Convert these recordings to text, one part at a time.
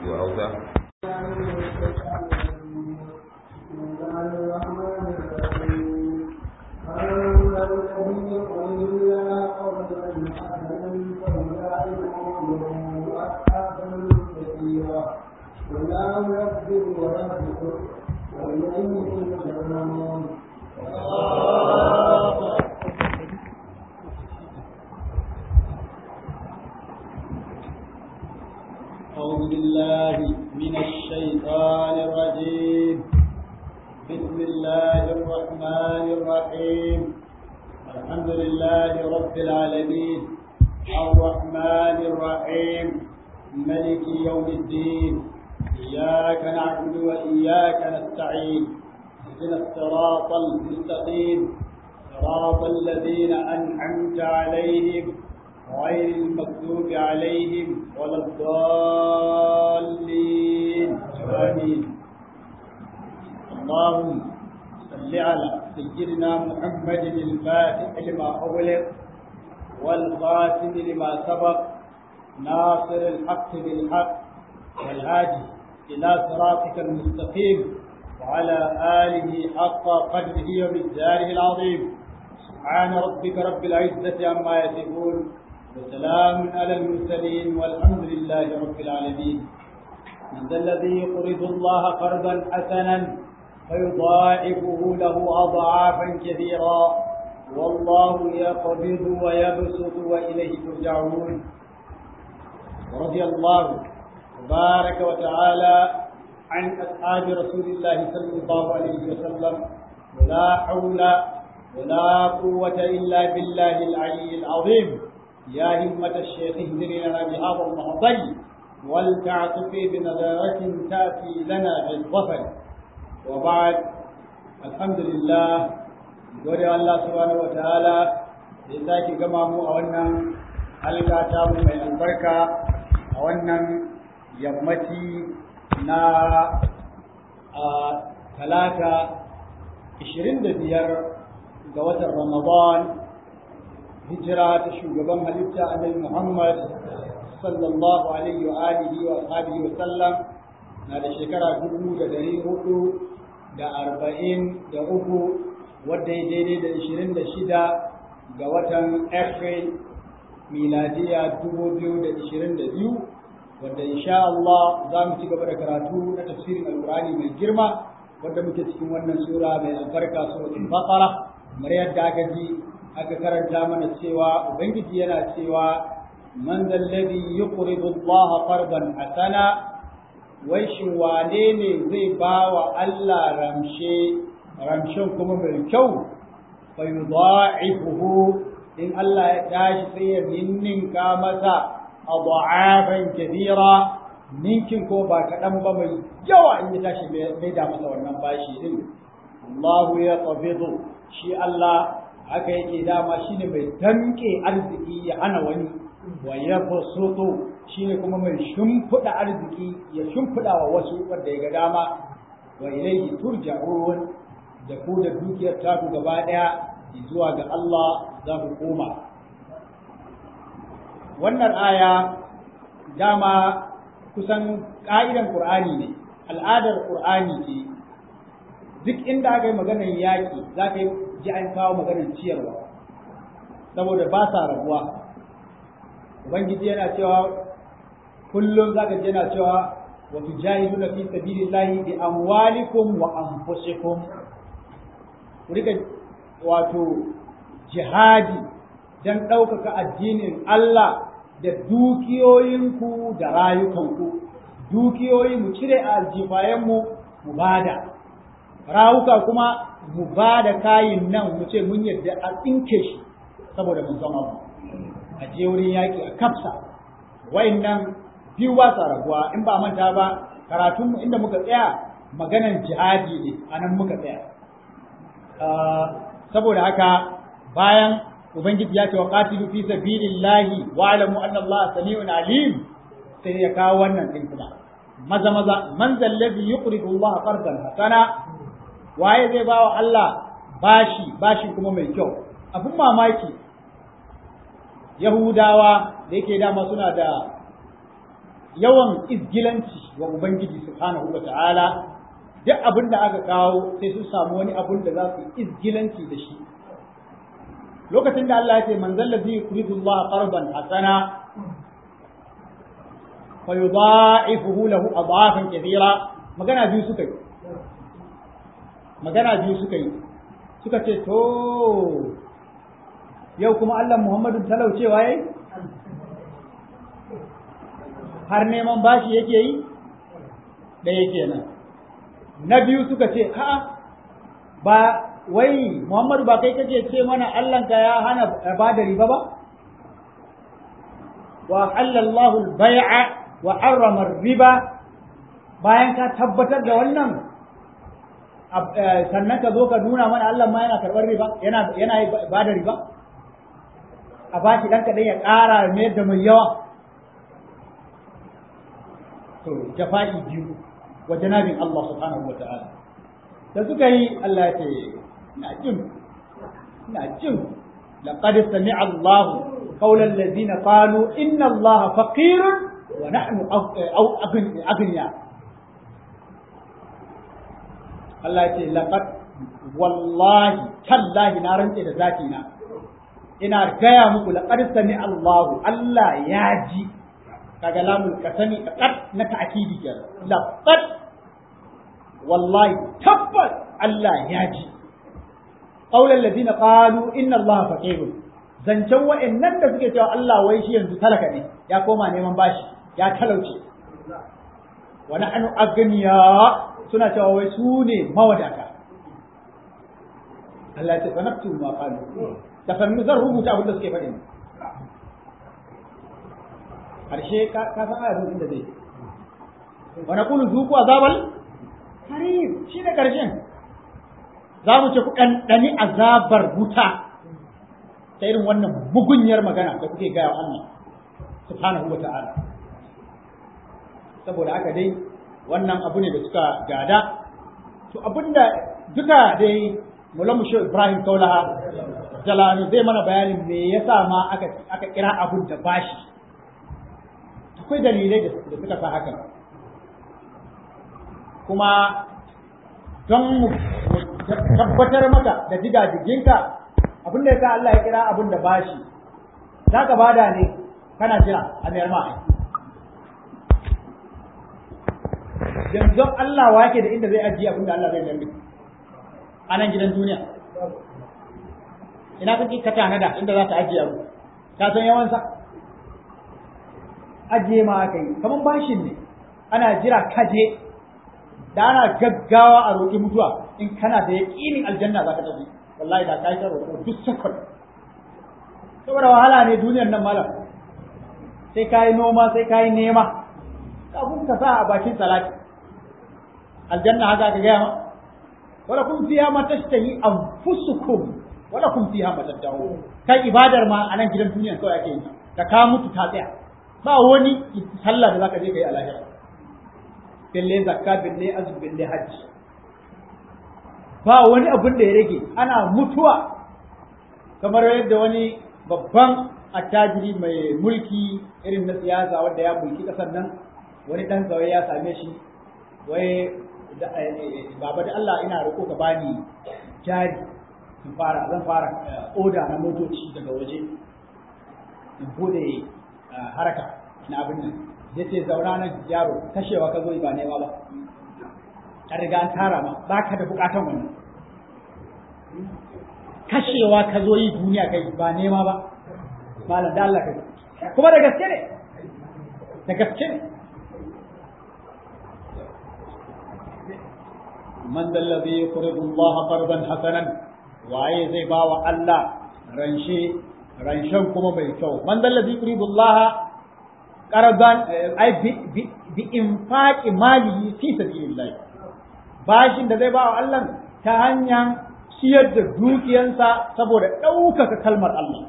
to hausa والله يغفر ويغفر وإليه ترجعون أعوذ بالله من الشيطان الرجيم بسم الله الرحمن الرحيم الحمد لله رب العالمين الرحمن الرحيم ملك يوم الدين إياك نعبد وإياك نستعين اهدنا الصراط المستقيم صراط الذين أنعمت عليهم غير المكتوب عليهم ولا الضالين آمين اللهم صل على سيدنا محمد الفاتح لما أغلق والخاتم لما سبق ناصر الحق بالحق والهادي إلى صراطك المستقيم وعلى آله حق قدره ومقداره العظيم سبحان ربك رب العزة عما يصفون وسلام على المرسلين والحمد لله رب العالمين من ذا الذي يقرض الله قرضا حسنا فيضاعفه له أضعافا كثيرا والله يقبض ويبسط وإليه ترجعون ورضي الله تبارك وتعالى عن أصحاب رسول الله صلى الله عليه وسلم ولا حول ولا قوة إلا بالله العلي العظيم يا همة الشيخ اهدني لنا بهذا المحضر ولتعطف بنظرة تأتي لنا بالظفر وبعد الحمد لله gode Allah subhanahu wataala da ya sake gama mu a wannan halka ta mu mai albarka a wannan yammaci na talata 25 ga watan Ramadan hijira ta shugaban halitta annabi Muhammad sallallahu alaihi wa alihi wa sahbihi wa sallam na da shekara dubu da dari hudu da arba'in da uku wadda ya daidai da ishirin da shida ga watan April miladiya dubu biyu da ishirin da biyu wadda insha Allah za mu ci gaba da karatu na tafsirin alkurani mai girma wadda muke cikin wannan sura mai albarka suratul baqara kamar yadda aka ji aka karanta mana cewa ubangiji yana cewa man zallabi yuqridu Allah qardan hasana wai shin wane ne zai ba wa Allah ramshe ramshen kuma mai kyau fa yudha'ifuhu in Allah ya tashi sai ya ninninka masa adha'afan kathira ninkin ko ba kaɗan ba mai yawa in ya tashi mai da masa wannan bashi din Allahu ya qabidu shi Allah haka yake dama shine mai damke arziki ya hana wani wa yabsutu shine kuma mai shimfiɗa arziki ya shimfiɗa wa wasu wanda ya ga dama wa ilayhi turja'un da ku da dukiyar taku gaba ɗaya zuwa ga Allah za ku koma wannan aya dama kusan ƙa'idan Qur'ani ne al'adar Qur'ani ce duk inda aka yi maganar yaƙi za ka yi ji an kawo maganar ciyarwa saboda ba sa rabuwa ubangiji yana cewa kullum za ka ji yana cewa wa tujahiduna fi sabilillahi bi amwalikum wa anfusikum ku rika wato jihadi dan ɗaukaka addinin Allah da dukiyoyinku da rayukanku dukiyoyi mu cire a aljifayenmu mu bada rawuka kuma mu ba da kayin nan mu ce mun yadda a tsinke shi saboda mun san abu a je wurin yaƙi a kafsa nan biyu ba sa rabuwa in ba manta ba karatunmu inda muka tsaya maganan jihadi ne a nan muka tsaya saboda haka bayan ubangiji ya ce wa qatilu fi sabilillahi wa alamu anna Allah sami'un alim sai ya kawo wannan din kuma maza maza man zallazi yuqridu Allah qardan hasana waye zai ba wa Allah bashi bashi kuma mai kyau abin mamaki Yahudawa da yake dama suna da yawan izgilanci wa ubangiji subhanahu wa ta'ala duk abin da aka kawo sai sun samu wani abin da za su izgilanci da shi lokacin da Allah ya ce man zallazi yuridu Allah qarban hasana fa yudha'ifuhu lahu adhafan kathira magana biyu suka yi magana biyu suka yi suka ce to yau kuma Allah Muhammadu talaucewa yayi har neman bashi yake yi ɗaya kenan na biyu suka ce a'a ba wai Muhammadu ba kai kake ce mana Allahnka ya hana ba da riba ba wa halallahu al-bai'a wa harrama riba bayan ka tabbatar da wannan sannan ka zo ka nuna mana Allah ma yana karɓar riba yana yana ba da riba a bashi dan kaɗan ya ƙara mai da mai yawa to jafa'i biyu wa janabin Allah subhanahu wa ta'ala da suka yi Allah ya ce ina jin ina jin laqad sami'a Allah qawla allazina qalu inna Allah faqirun wa nahnu aw aghniya Allah ya ce laqad wallahi tallahi na rantse da zati na ina gaya muku laqad sami'a Allah Allah ya ji kaga lamul kasami qad na ta'kidi kenan laqad wallahi tabbas Allah ya ji qaulal ladina qalu inna Allah faqir zancen wa'annan da suke cewa Allah wai shi yanzu talaka ne ya koma neman bashi ya talauce wa nahnu agniya suna cewa wai su ne mawadata Allah ya ce sanaktu ma qalu da sannu zan rubuta abin da suke faɗi harshe ka san ayatun inda zai wa naqulu zuqu azabal harim shi ne karshen za mu ce ku ɗanɗani azabar wuta ta irin wannan bugunyar magana da kuke gaya wa Allah subhanahu wa ta'ala saboda haka dai wannan abu ne da suka gada to abinda duka dai mulamu shi Ibrahim Kaulaha Jalani zai mana bayanin me yasa ma aka aka kira abun da bashi akwai dalilai da suka sa hakan kuma don mu tabbatar maka da jigajiginka abin da yasa Allah ya kira abin da bashi za ka bada ne kana jira a mayar ma yanzu Allah wake da inda zai ajiye abin da Allah zai mayar a nan gidan duniya ina kake ka tanada inda za ta ajiye abu ka san yawansa ajiye ma aka yi kamar bashin ne ana jira kaje da ana gaggawa a roƙi mutuwa in kana da yaƙinin aljanna za ka tafi wallahi da ka yi ta roƙo duk sakon saboda wahala ne duniyar nan malam sai ka yi noma sai ka yi nema kafin ka sa a bakin salati aljanna haka ka gaya ma wala kun fiya ma tashtahi anfusukum wala kun fiha ma tad'un kai ibadar ma a nan gidan duniya kawai ake yi da ka mutu ta tsaya ba wani sallah da zaka je kai a lahira bille zakka bille azum bille hajji ba wani abin da ya rage ana mutuwa kamar yadda wani babban attajiri mai mulki irin na siyasa wanda ya mulki kasar nan wani dan zawai ya same shi wai baba da Allah ina roƙo ka bani jari in fara zan fara oda na motoci daga waje in bude haraka na abin nan ya ce zauna nan yaro kashewa ka zo ba nema ba an riga an tara ma ba ka da bukatan wannan kashewa ka zo yi duniya kai ba nema ba malam da Allah kai kuma da gaske ne da gaske ne man dallazi yuqridu Allah qardan hasanan waye zai ba wa Allah ranshe ranshen kuma mai kyau man dallazi yuqridu Allah qardan ai bi infaqi malihi fi sabilillah bashin da zai ba wa Allah ta hanyar ciyar da dukiyansa saboda ɗaukaka kalmar Allah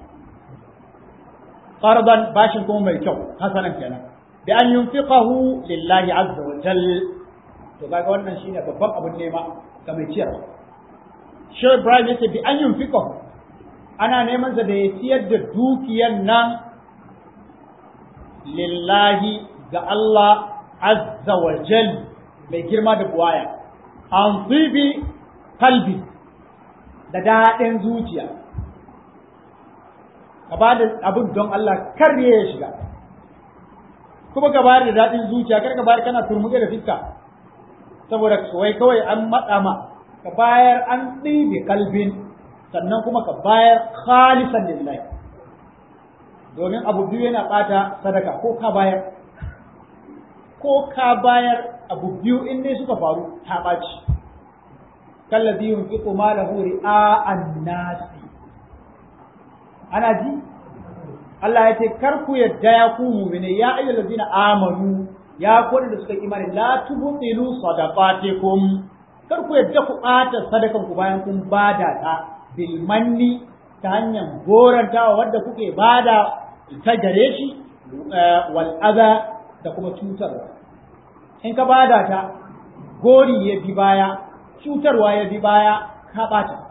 qardan bashin kuma mai kyau hasanan kenan bi an yunfiqahu lillahi azza wa jalla to kaga wannan shine babban abin nema ga mai ciyarwa Shehu Ibrahim yace bi an yunfiqa ana neman sa da ya ciyar da dukiyan nan lillahi ga Allah azza wa jal mai girma da buwaya an tsibi kalbi da daɗin zuciya ka ba da abin don Allah kar ya shiga kuma ka bayar da daɗin zuciya kar ka bayar kana turmuɗe da fiska saboda wai kawai an matsa ma ka bayar an ɗibe kalbin sannan kuma ka bayar khalisan lillahi domin abu biyu yana ɓata sadaka ko ka bayar ko ka bayar abu biyu in dai suka faru ta ɓaci kallazi yunfiqu malahu ri'a'an nasi ana ji Allah ya ce kar ku yadda ya ku mu'mine ya ayyuhal ladina amanu ya ku da suka imani la tubtilu sadaqatikum kar ku yadda ku ɓata sadakan ku bayan kun bada ta bil manni ta hanyar gorantawa wadda kuke bada ta gare shi wal adha da kuma cutarwa in ka bada ta gori ya bi baya cutarwa ya bi baya ka ɓata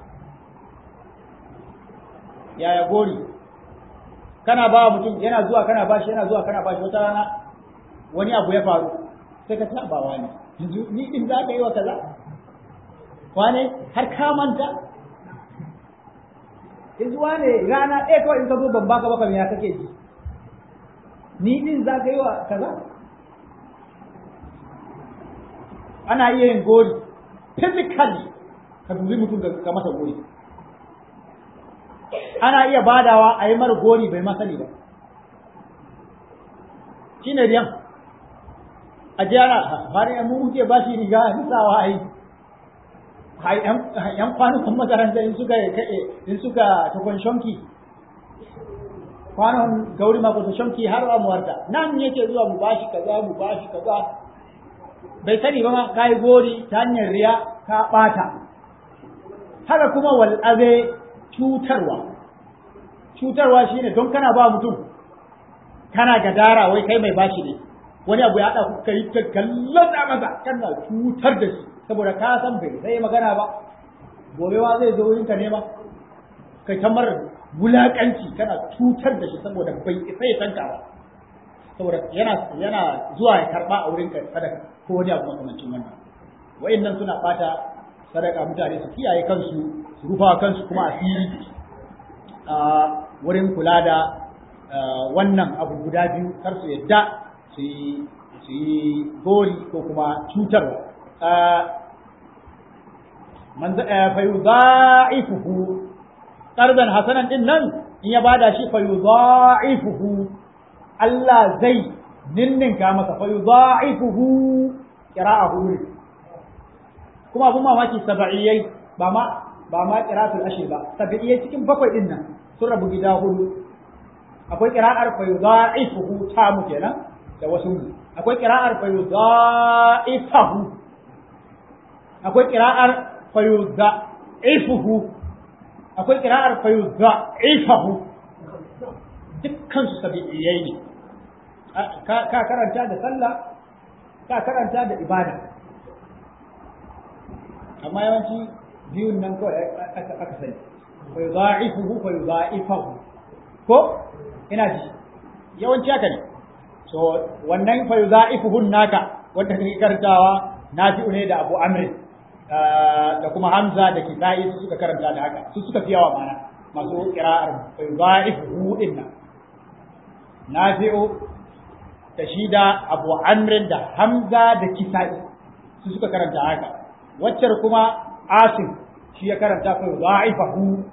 yaya gori kana ba mutum yana zuwa kana bashi yana zuwa kana bashi wata rana wani abu ya faru sai ka ta ba wani yanzu ni din za ka yi wa kaza wane har ka manta yanzu wane rana ɗaya kawai in ka zo ban baka baka me ya kake ji ni din za ka yi wa kaza ana iya yin gori physically ka dubi mutum ka masa gori ana iya badawa a yi mara gori bai masani ba shi ne riyan a jiyara har yan muke ba shi riga a nisawa a yi yan kwanukan makaranta in suka in suka takwan shonki kwanon gauri mako ta shonki har amuwarta nan yake zuwa mu bashi kaza mu bashi kaza bai sani ba ma ka yi gori ta hanyar riya ka ɓata haka kuma wal'aze cutarwa cutarwa shine don kana ba mutum kana gadara wai kai mai bashi ne wani abu ya haɗa ka yi ta kallon masa kana cutar da shi saboda ka san bai sai magana ba gobe ma zai zo wurin ka nema kai ta mara wulaƙanci kana cutar da shi saboda bai isa ya tanka ba saboda yana yana zuwa ya karba a wurin ka sadaka ko wani abu makamancin wannan wa'annan suna bata sadaka mutane su kiyaye kansu su rufa kansu kuma asiri a wurin kula da wannan abu guda biyu kar su yadda su yi su yi gori ko kuma cutarwa man fa yudha'ifuhu qardan hasanan din nan in ya bada shi fa yudha'ifuhu Allah zai ninninka masa fa yudha'ifuhu qira'ahu kuma abun mamaki sab'iyai ba ma ba ma qira'atul ashir ba sab'iyai cikin bakwai din nan sun rabu gida hudu akwai qira'ar fa yudha'ifuhu ta mu kenan da wasu mu akwai qira'ar fa yudha'ifahu akwai qira'ar fa yudha'ifuhu akwai qira'ar fa yudha'ifahu dukkan su sab'iyai ne ka karanta da sallah ka karanta da ibada amma yawanci biyun nan kawai aka sani fa yudha'ifuhu fa yudha'ifahu ko ina ji yawanci haka ne so wannan fa yudha'ifuhu naka wanda kake karantawa nafi'u ne da Abu Amr da kuma Hamza da Kisa'i su suka karanta da haka su suka fi yawa mana masu qira'ar fa yudha'ifuhu din nan nafi'u da shi da Abu Amr da Hamza da Kisa'i su suka karanta haka waccar kuma Asim shi ya karanta fa dha'ifahu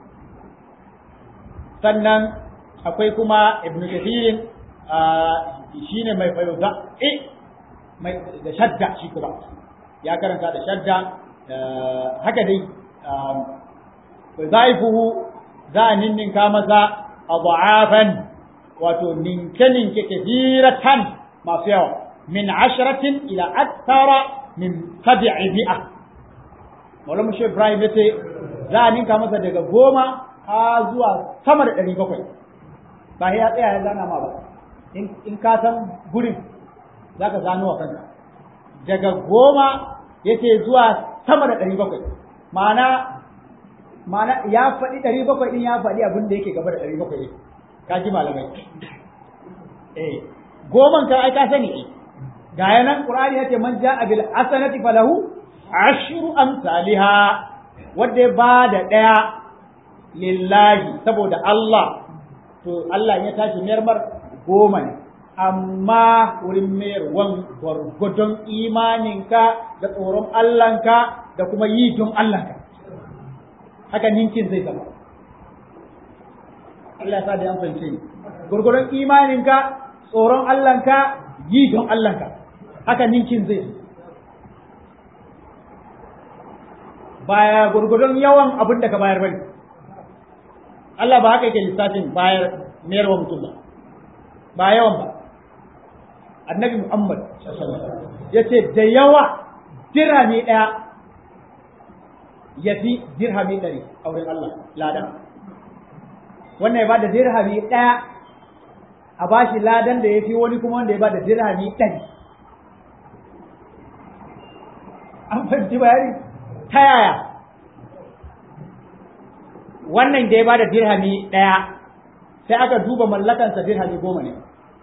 sannan akwai kuma Ibn Kathir shine mai fayuza eh mai da shadda shi kuma ya karanta da shadda haka dai fa dha'ifuhu za a ninninka masa adha'afan wato ninke-ninke kathiratan masu yawa min asharatin ila akthara min sab'i mi'a Maulana Shehu Ibrahim ya ce za a ninka masa daga goma ha zuwa sama da ɗari bakwai ba ya tsaya ya zana ma ba in ka san gurin za ka zano wa kanka daga goma yake zuwa sama da ɗari bakwai ma'ana ma'ana ya faɗi ɗari bakwai ɗin ya faɗi abin da yake gaba da ɗari bakwai ka ji malamai eh goman ka ai ka sani eh ga yanan qur'ani yace man ja'a bil hasanati falahu ashru amsalha wanda ya bada daya lillahi saboda Allah to Allah ya tashi mayar mar goma ne amma wurin mayarwan gwargwadon imaninka da tsoron Allahnka da kuma yi don Allahnka haka ninkin zai zama Allah ya sa da yan fahimce ni gwargwadon imaninka tsoron Allahnka yi don Allahnka haka ninkin zai zama baya gurgudun yawan abin da ka bayar bane Allah ba haka yake lissafin bayar mayarwa mutum ba ba yawan ba annabi Muhammad ya ce da yawa dirhami ɗaya ya fi dirhami ɗari a wurin Allah ladan wannan ya ba da dirhami ɗaya a bashi ladan da ya fi wani kuma wanda ya ba da dirhami ɗari an fahimci bayani ta yaya wannan da ya bada dirhami ɗaya sai aka duba mallakansa dirhami goma ne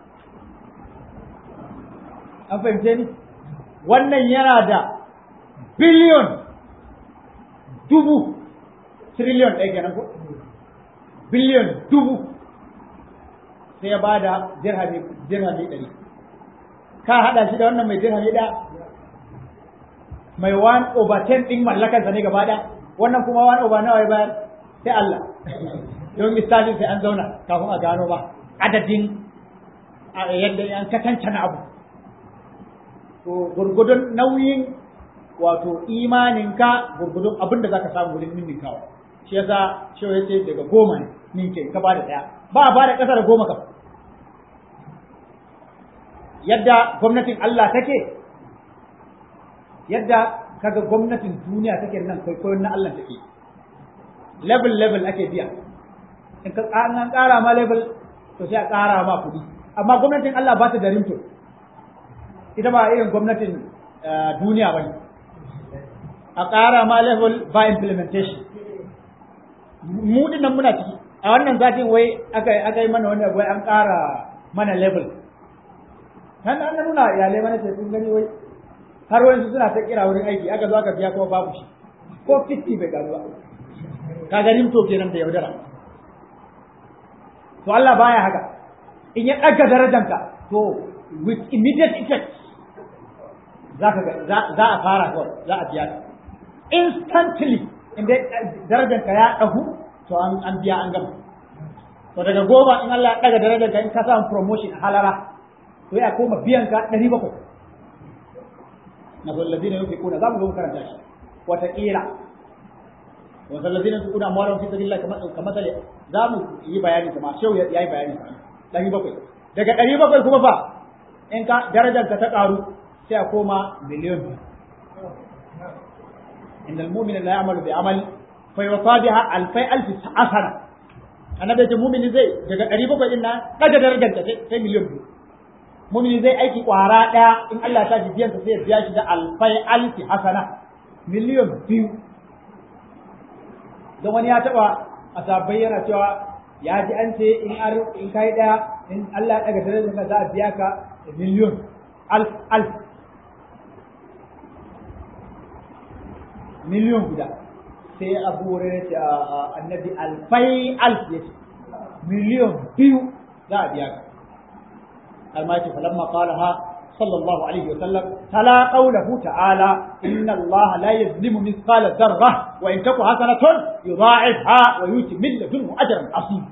an fahimce ni wannan yana da biliyon dubu triliyon ɗaya kenan ko biliyon dubu sai ya bada dirhami dirhami ɗari ka haɗa shi da wannan mai dirhami ɗaya mai one over ten ɗin mallakarsa ne gaba ɗaya wannan kuma one over nawa ya bayar sai Allah don misali sai an zauna kafin a gano ba adadin yadda an katanta na abu to gurgudun nauyin wato imaninka gurgudun abin da zaka samu wurin ninninkawa shi yasa shi ya ce daga goma ne ninke ka ba da ɗaya ba a ba da ƙasa da goma kam yadda gwamnatin Allah take yadda kaga gwamnatin duniya take nan kwaikwayon na Allah take level level ake biya in ka an ƙara ma level to sai a ƙara ma kuɗi amma gwamnatin Allah ba ta da rimto ita ba irin gwamnatin duniya ba ne a ƙara ma level ba implementation mu nan muna ciki a wannan zatin wai aka yi mana wani wai an ƙara mana level kan an nuna iyalai mana ce sun gani wai har wani suna ta kira wurin aiki aka zo aka biya kuma babu shi ko 50 bai gano ba ka ganin to kenan da yaudara to Allah baya haka in ya ɗaga darajanka to with immediate effect za ka za a fara kawai za a biya instantly in dai darajanka ya ɗagu to an biya an gama to daga goma in Allah ya ɗaga darajanka in ka samu promotion halara to ya koma biyan ka ɗari bakwai na zallazina yunfiquna za mu zo karanta shi wataƙila wa zallazina yunfiquna amwalahum fi sabilillah kamar kamar za mu yi bayani kuma shehu ya yi bayani kuma ɗari bakwai daga ɗari bakwai kuma fa in ka darajar ka ta ƙaru sai a koma miliyon innal mu'mina la ya'malu bi amali fa yuwaffa biha alfai alfi asana annabi ce mu'mini zai daga ɗari bakwai din nan ɗaga darajar ka sai miliyon biyu mumini zai aiki kwara ɗaya in Allah ta biyan sa sai ya biya shi da alfai alfi hasana miliyon biyu don wani ya taba a sabbai yana cewa ya ji an ce in ar in kai ɗaya in Allah ya daga darajar ka za a biya ka miliyon alf alf miliyon guda sai abu wurin ce annabi alfai alf ya ce miliyon biyu za a biya ka المايت فلما قالها صلى الله عليه وسلم تلا قوله تعالى إن الله لا يظلم مثقال ذرة وإن تك حسنة يضاعفها ويؤتي من لدنه أجرا عظيما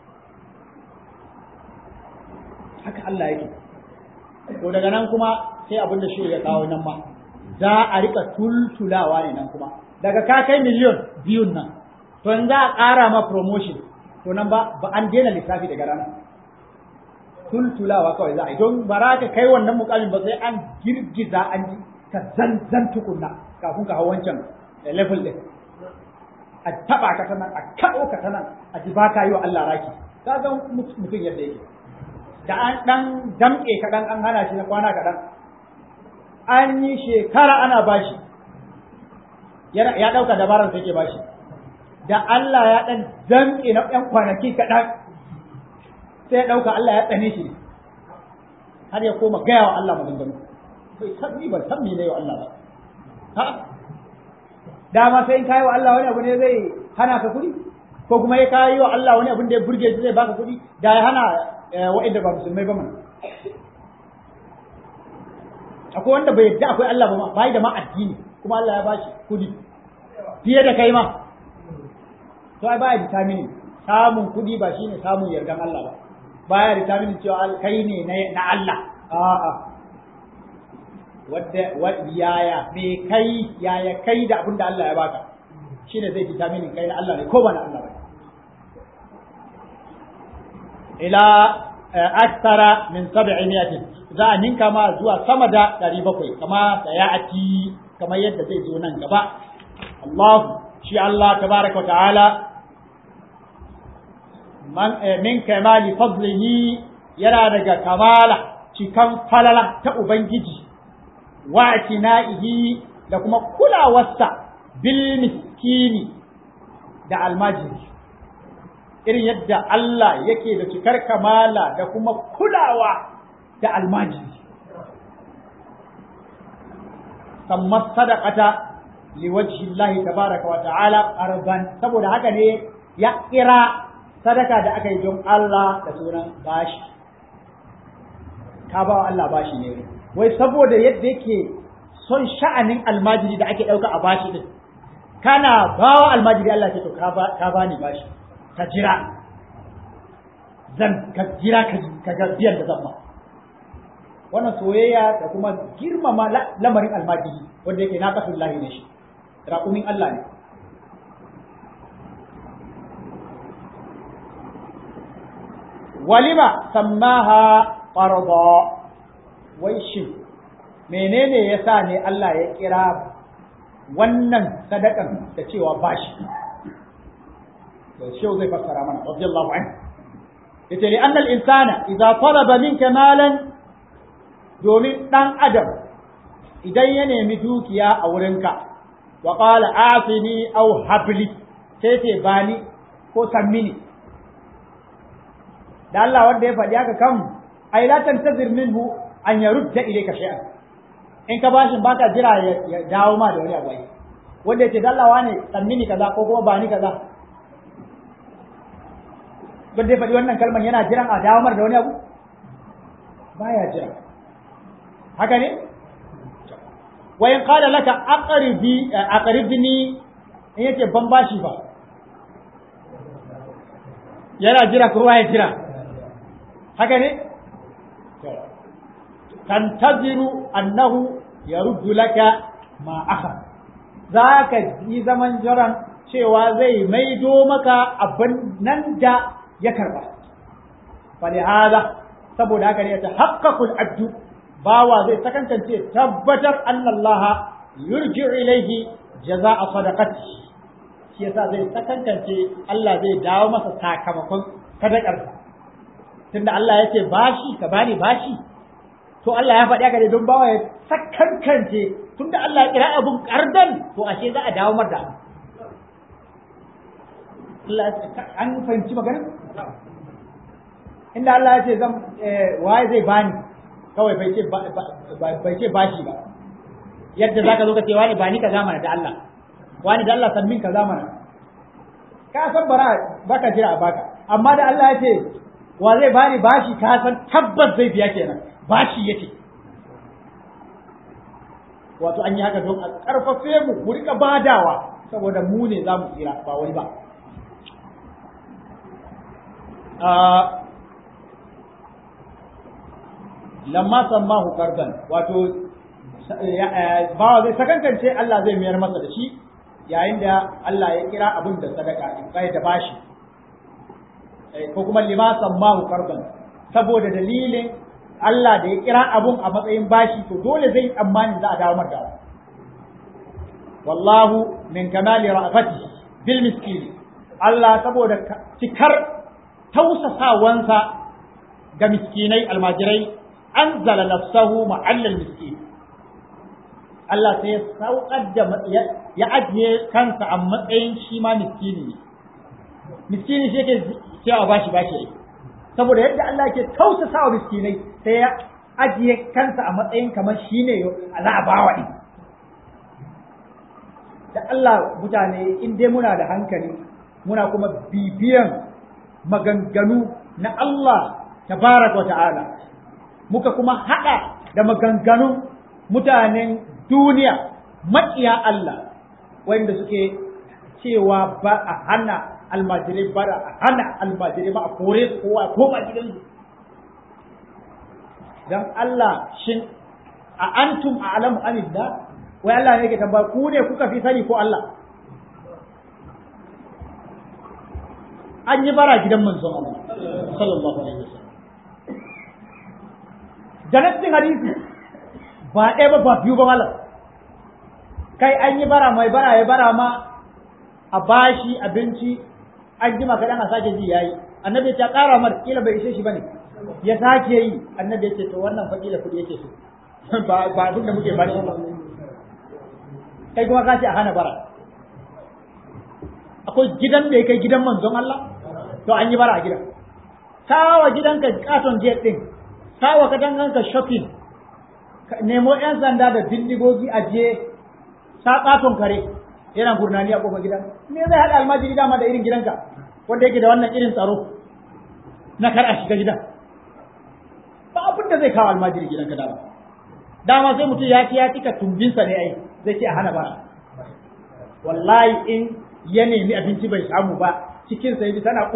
haka Allah yake to daga nan kuma sai abin da shi ya kawo nan ma za a rika tultulawa ne nan kuma daga ka kai miliyon biyun nan to in za a ƙara ma promotion to nan ba ba an daina lissafi daga ranar tultulawa kawai za a yi don ba za ka kai wannan mukamin ba sai an girgiza an ji ka zanzan tukunna kafin ka hau wancan level din a taba ka tanan a kaɗo ka tanan a ji ba ka yi wa Allah raki ka ga mutum yadda yake da an dan damƙe kaɗan an hana shi na kwana kaɗan an yi shekara ana bashi ya ɗauka dabarar sai ke bashi da Allah ya ɗan damƙe na ɗan kwanaki kaɗan sai ya ɗauka Allah ya tsane shi har ya koma gaya wa Allah maganganu bai san ni ban san me ne wa Allah ba ha dama sai in kai wa Allah wani abu ne zai hana ka kuɗi ko kuma ya kai wa Allah wani abu da ya burge shi zai baka kuɗi da ya hana wa'inda ba musulmai ba mana akwai wanda bai yadda akwai Allah ba ma bai da ma addini kuma Allah ya bashi kuɗi fiye da kai ma to ai baya determine samun kuɗi ba shine samun yardan Allah ba baya determine cewa kai ne na Allah a'a wadda yaya me kai yaya kai da abin da Allah ya baka shine zai determine kai na Allah ne ko ba na Allah ba ila aksara min sab'imiyatin za a ninka ma zuwa sama da 700 kama sayati kamar yadda zai zo nan gaba Allah shi Allah tabaraka ta'ala man min kamali fadlihi yana daga kamala cikan falala ta ubangiji wa atina'ihi da kuma kulawarsa bil miskini da almajiri irin yadda Allah yake da cikar kamala da kuma kulawa da almajiri samma sadaqata liwajhi Allah tabaraka wa ta'ala arban saboda haka ne ya kira sadaka da aka yi don Allah da sunan bashi ka ba Allah bashi ne wai saboda yadda yake son sha'anin almajiri da ake ɗauka a bashi din kana bawa almajiri Allah ce to ka ba ni bashi ka jira zan ka jira ka ga biyan da zan ma wannan soyayya da kuma girmama lamarin almajiri wanda yake na kasu lahi ne shi raƙumin Allah ne walima sammaha farda wai shin menene yasa ne Allah ya kira wannan sadakan da cewa bashi to shi zai fassara mana radiyallahu anhu yace li anna al-insana idza talaba minka malan domin dan adam idan ya nemi dukiya a wurinka wa qala afini aw habli sai ce bani ko sammini da Allah wanda ya faɗi haka kan ai la tantazir minhu an yarudda ilayka shay'an in ka bashin baka jira ya dawo ma da wani abu ai wanda yace da Allah wane sammini kaza ko kuma bani kaza wanda ya faɗi wannan kalman yana jiran a dawo mar da wani abu baya jira haka ne wa in qala laka aqribi aqribni in yace ban bashi ba yana jira ko ya jira haka ne tantaziru annahu yaruddu laka ma akha zaka yi zaman jiran cewa zai maido maka abin nan da ya karba falihada saboda haka ne ta haqqaqul abdu bawa zai sakantance tabbatar annallaha yurji ilaihi jaza'a sadaqati shi yasa zai sakantance Allah zai dawo masa sakamakon sadakarsa tunda Allah ya ce bashi ka bani bashi to Allah ya faɗi haka ne don bawa ya sakankance tunda Allah ya kira abun kardan to ashe za a dawo mar da Allah an fahimci maganar inda Allah ya ce zan waye zai bani kawai bai ce bai ce bashi ba yadda zaka zo ka ce wani bani ka zamana da Allah wani da Allah san min ka zamana ka san bara baka jira a baka amma da Allah ya ce wa zai bani bashi ka san tabbas zai biya kenan bashi yake wato an yi haka don a karfafe mu mu rika badawa saboda mu ne za mu tsira ba wani ba lamma sammahu qardan wato bawa zai sakankance Allah zai mayar masa da shi yayin da Allah ya kira abin da sadaka in kai da bashi ko kuma lima sammahu qardan saboda dalilin Allah da ya kira abun a matsayin bashi to dole zai tsammani za a dawo mata wallahu min kamali ra'afati bil miskin Allah saboda cikar tausasawansa ga miskinai almajirai anzala nafsahu ma'allal miskin Allah sai ya saukar da ya ajiye kansa a matsayin shi ma miskini ne miskini shi yake cewa bashi bashi saboda yadda Allah yake tausasa wa miskinai sai ya ajiye kansa a matsayin kamar shi ne za a bawa ɗin da Allah mutane in dai muna da hankali muna kuma bibiyan maganganu na Allah tabaraka wa ta'ala muka kuma haɗa da maganganun mutanen duniya maƙiya Allah wanda suke cewa ba a hana almajirai ba a hana almajirai ba a kore su kowa ko ba gidansu dan Allah shin a antum a alamu amillah wai Allah ne ke tambaya ku ne kuka fi sani ko Allah an yi bara gidan manzon Allah sallallahu alaihi wasallam da nassin hadisi ba ɗaya ba ba biyu ba malam kai an yi bara mai bara ya bara ma a bashi abinci an jima kaɗan a sake ji yayi annabi ya ƙara mar kila bai ishe shi bane ya sake yi annabi ya ce to wannan fa kila kuɗi yake so ba ba abin da muke bashi ba kai kuma ka ce a hana bara akwai gidan da ya kai gidan manzon Allah to an yi bara a gidan sawa gidanka katon jet din sawa katanganka shopping nemo yan sanda da bindigogi a je sa katon kare yana gurnani a kofar gidan me zai haɗa almajiri dama da irin gidanka wanda yake da wannan irin tsaro na kar a shiga gidan ba abin da zai kawo almajiri gidanka dama dama sai mutum ya ci ya cika tumbinsa ne ai zai ce a hana bara wallahi in ya nemi abinci bai samu ba cikin sa yaji tana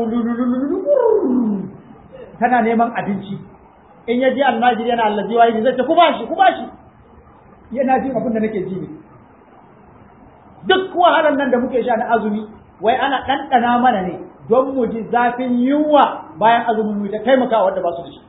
tana neman abinci in ya ji almajiri yana allazi wa zai ce ku bashi ku bashi yana jin abin da nake ji ne duk wahalar nan da muke sha na azumi wai ana ɗanɗana mana ne don mu ji zafin yunwa bayan azumin mu ta taimaka wanda ba su da shi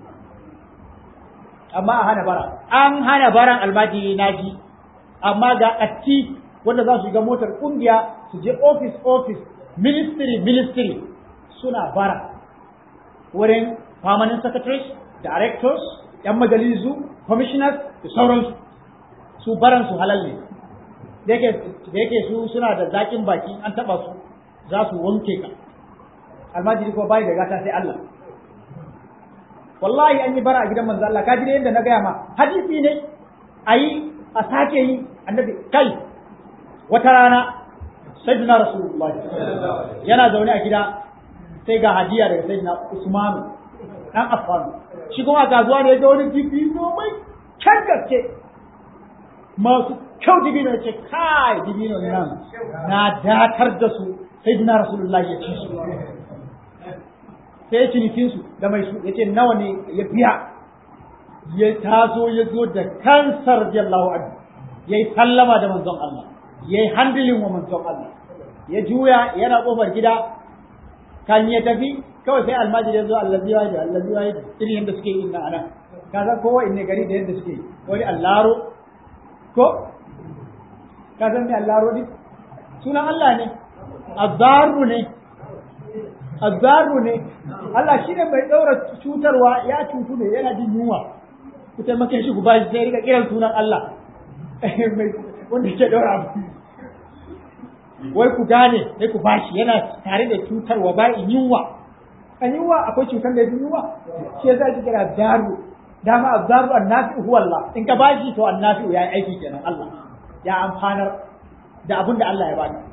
amma a hana bara an hana baran almajiri na ji amma ga atti wanda za su shiga motar kungiya su je office office ministry ministry suna bara wurin permanent secretaries directors yan majalisu commissioners da sauransu su baran su halal ne da yake su suna da zaƙin baki an taɓa su za su wanke ka almajiri ko bai da gata sai Allah wallahi an yi bara a gidan manzo Allah ka ji da yadda na gaya ma hadisi ne ayi a sake yi annabi kai wata rana sayyidina rasulullahi yana zaune a gida sai ga hadiya daga sayyidina usman dan affan shi kuma kasuwa ne ga wani dibino mai kyan gaske masu kyau dibino ce kai dibino nan na datar da su sayyidina rasulullahi ya ci su sai cinikin su da mai su yace nawa ne ya biya ya taso ya zo da kansa radiyallahu anhu yayi sallama da manzon Allah yayi handling wa manzon Allah ya juya yana kofar gida kan ya tafi kawai sai almajiri ya zo allazi wa allazi wa irin yadda suke yi nan anan ka san kowa inne gari da yadda suke wani allaro ko ka san me allaro ne sunan Allah ne azzaru ne azzaru ne Allah shine bai daura cutarwa ya cutu ne yana jin yunwa ku taimake shi ku bashi sai rika kiran sunan Allah wanda ke daura abu wai ku gane sai ku bashi yana tare da cutarwa ba in yunwa a yunwa akwai cutar da yunwa shi yasa ake kira daru dama azzaru annafi huwa Allah in ka bashi to annafi ya yi aiki kenan Allah ya amfanar da abin da Allah ya bani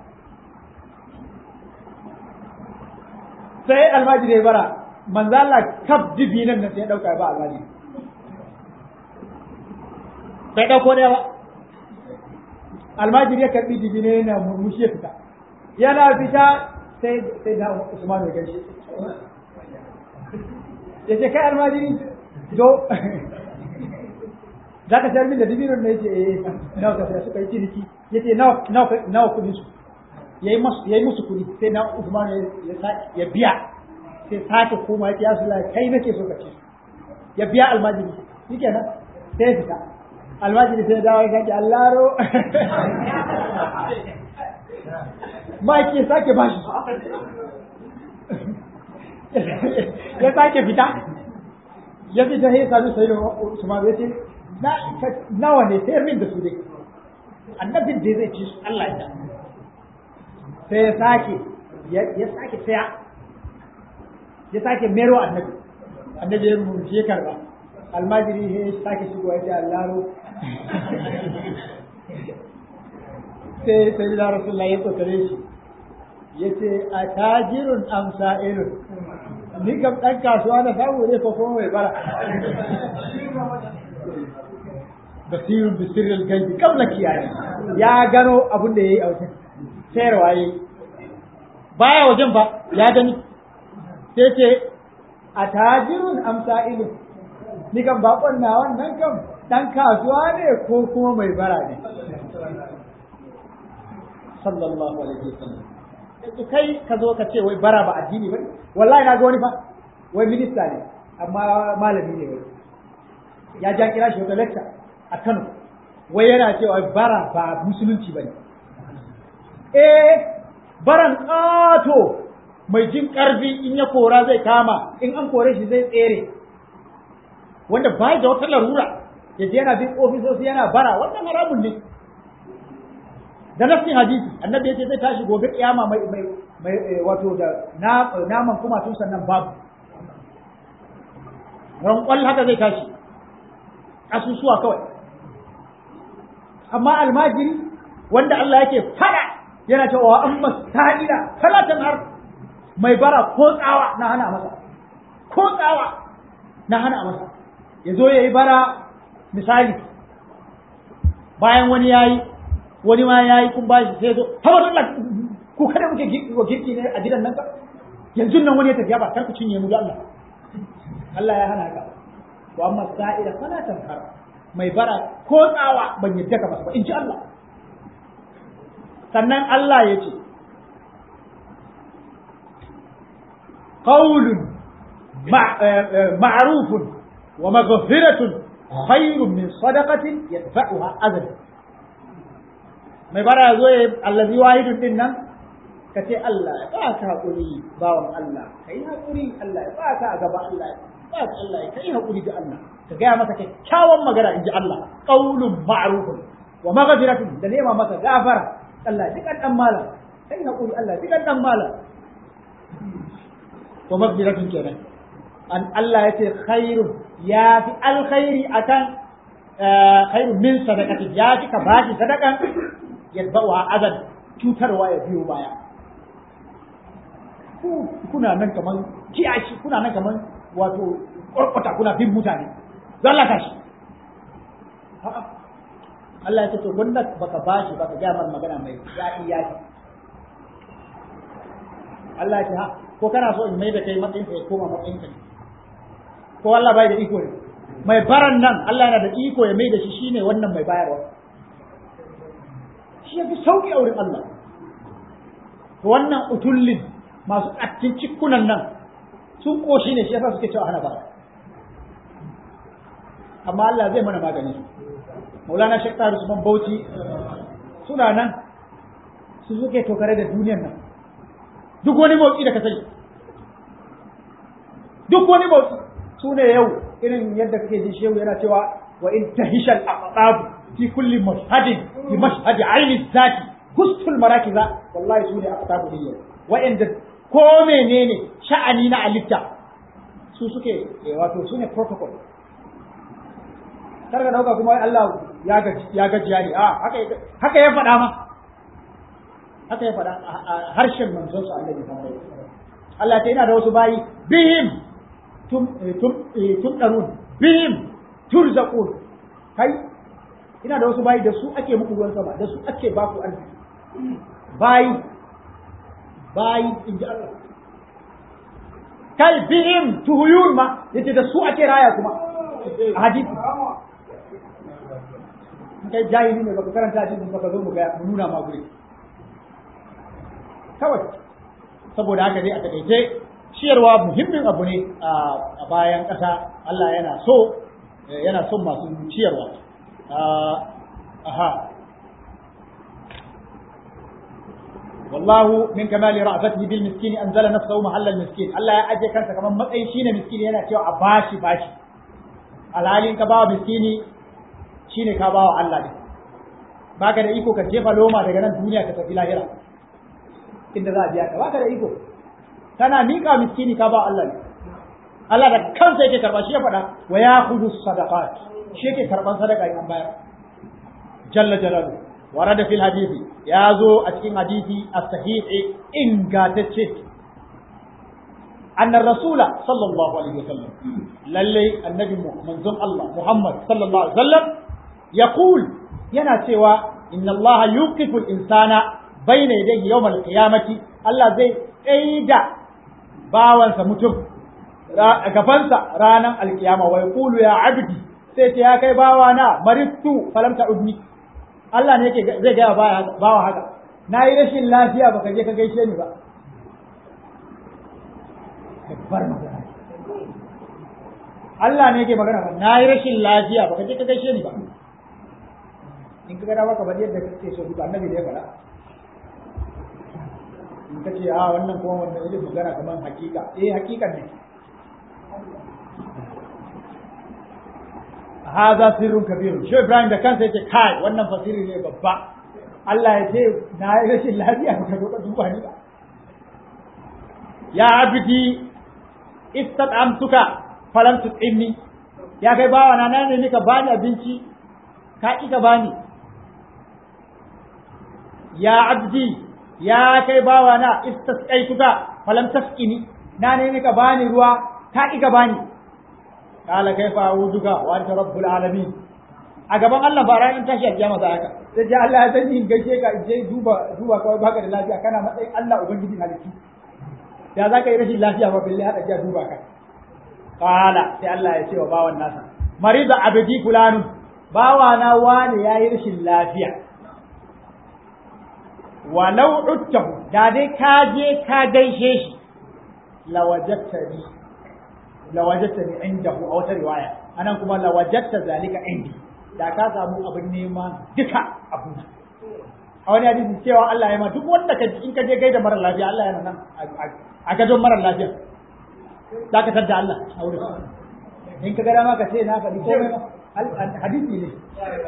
sai almajiri ya bara manzo Allah kaf dibinan nan sai ya dauka ba almajiri bai dauko da ba almajiri ya karbi dibine yana murmushi ya fita yana fita sai sai da Usman ya gaishe ya ce kai almajiri do za ka sayar min da dibinon ne yace eh nawa ka saya suka yi ciniki yace nawa nawa nawa kudin su yayi musu yayi musu kudi sai na Usman ya ya biya sai sake koma yace ya Rasulullah kai nake so ka ce ya biya almajiri shikenan sai fita almajiri sai dawo ya sake allaro ma ke sake bashi ya sake fita ya fita sai sadu sai Usman ya ce nawa ne sayar min da su dai annabin da zai ci su Allah ya sai ya sake ya sake saya ya sake mero annabi annabi ya murje karba almajiri he sake shigo ya ce allaro sai sai da rasulullahi ya tsokare shi ya ce a tajirun amsa irin ni kam ɗan kasuwa na samu ne ko kuma mai bara basirun bisirin gaibi kabla kiyaye ya gano abin da ya yi a wajen sayarwa ya yi baya wajen ba ya gani sai ce a tajirun amsa ilu ni kan bakon na wannan kan dan kasuwa ne ko kuma mai bara ne sallallahu alaihi wasallam yanzu kai ka zo ka ce wai bara ba addini ba wallahi na ga wani fa wai minista ne amma malami ne wai ya ja kira shi wata lecture a Kano wai yana cewa bara ba musulunci bane eh baran ƙato mai jin ƙarfi in ya kora zai kama in an kore shi zai tsere wanda ba da wata larura ya je yana bin ofisoshi yana bara wannan haramun ne da nafsin hadisi annabi yace zai tashi gobe kiyama mai mai mai wato da naman kuma tun sannan babu ran kwal haka zai tashi asusuwa kawai amma almajiri wanda Allah yake fada yana cewa amma sa'ila talatan har mai bara ko tsawa na hana masa ko tsawa na hana masa ya zo ya yi bara misali bayan wani ya yi wani ma ya yi kun bashi sai zo hawa Allah ku kada muke girki ne a gidan nan ka yanzu nan wani ya tafiya ba kar ku cinye mu da Allah Allah ya hana ka wa amma sa'ila fala tankar mai bara ko tsawa ban yadda ka masa ba in ji Allah sannan Allah ya ce قول معروف ومغفرة خير من صدقة يدفعها أذى mai bara zo ya allazi wahidun din nan ka ce Allah ya ba ka haƙuri bawan Allah ka yi haƙuri Allah ya ba ka a gaba Allah ya ba ka Allah ya kai haƙuri da Allah ka gaya masa kyakkyawan magana in ji Allah qaulun ma'rufun wa maghfiratun da nema masa gafara Allah ya kan dan malam kai haƙuri Allah ya kan dan malam wa maghfiratun kenan an Allah ya ce khairun ya fi alkhairi akan khairun min sadaqati ya fi ka bashi sadakan yadba'uha azan cutarwa ya biyo baya kuna nan kaman kiyashi kuna nan kaman wato ƙwarƙwata kuna bin mutane zallaka shi Allah ya ce to wanda baka bashi baka ga mar magana mai daɗi ya Allah ya ce ha ko kana so in mai da kai matsayin ka ya koma matsayin ka ko Allah bai da iko ne mai baran nan Allah yana da iko ya mai da shi shine wannan mai bayarwa shi yafi sauki a wurin Allah to wannan utullin masu ƙattin cikunan nan sun koshi ne shi yasa suke cewa hana bara amma Allah zai mana magani Maulana Sheikh Tahir Usman Bauchi suna nan su suke tokare da duniyar nan duk wani motsi da ka sani duk wani motsi su ne yau irin yadda kake jin shehu yana cewa wa in tahishal aqtab fi kulli mashhadin fi mashhadi aini zati hustul marakiza wallahi su ne aqtab ne yau wa'anda ko menene sha'ani na alitta su suke wato su ne protocol kar ka dauka kuma Allah ya gaji ya gajiya ne a haka haka ya faɗa ma haka ya faɗa a harshen manzon sa Annabi Muhammad Allah ta yana da wasu bayi bihim tum tum tum darun bihim turzaqun kai ina da wasu bayi da su ake muku ruwan sama da su ake ba ku arziki bayi bayi in ji Allah kai bihim tuhuyun ma yace da su ake raya kuma a hadisi kai jahili ne baka karanta hadisi baka zo mu ga mu nuna ma guri kawai saboda haka dai a takaice ciyarwa muhimmin abu ne a bayan ƙasa Allah yana so yana son masu ciyarwa aha والله من كمال رأفته بالمسكين أنزل نفسه محل المسكين الله يا أجي كانت كمان متأي شين مسكين هنا تيو أباشي باشي الحالين كباو مسكيني شين كباو الله دي baka da iko ka jefa loma daga nan duniya ka tafi lahira inda za a biya ka baka da iko kana miƙa miskini ka ba Allah ne Allah da kansa yake karba shi ya faɗa wa ya'khudhu sadaqat shi yake karban sadaka in bayar jalla jalalu warada fil hadisi ya zo a cikin hadisi as-sahih ingatacce أن الرسول صلى الله عليه وسلم للي النبي منزل الله محمد صلى الله عليه وسلم يقول ينا سوى إن الله يوقف الإنسان بين يديه يوم القيامة الله زي أيدا باوان سمتم gabansa ranar alkiyama wa yaqulu ya abdi sai ce ya kai bawana marittu falam ta'udni Allah ne yake zai ga bawa haka nayi rashin lafiya baka je ka gaishe ni ba babbar magana Allah ne yake magana ba na yi rashin lafiya ba ka je ka gaishe ni ba in ka gada maka bari yadda kake so duka annabi ne ya faɗa in ka ce a wannan kuma wannan irin magana kamar hakika eh hakikan ne haza sirrun kabirun shi Ibrahim da kansa yace kai wannan fasiri ne babba Allah ya ce na yi rashin lafiya ba ka zo ka duba ni ba ya abdi istat'amtuka falam tut'imni ya kai bawa na nan ne ka bani abinci ka ki ka bani ya abdi ya kai bawa na istasqaituka falam tasqini na ne ka bani ruwa ka ki ka bani kala kaifa a'uduka wa anta rabbul alamin a gaban Allah ba ranar tashi a kiyama za haka sai ji Allah ya sani gaishe ka je duba duba kawai baka da lafiya kana matsayin Allah ubangiji halittu da za ka yi rashin lafiya ba balle haɗa jiya duba ka kala sai Allah ya ce wa bawan nasa marida abdi fulanu bawa na wani yayi rashin lafiya walau uttahu da dai ka je ka gaishe shi lawajattani lawajattani indahu a wata riwaya anan kuma lawajatta zalika indi da ka samu abin nema duka abu a wani hadisi cewa Allah ya ma duk wanda ka in ka je gaida mara lafiya Allah yana nan a gadon mara lafiya za ka tadda Allah a wurin in ka gada ma ka ce na faɗi komai ma hadisi ne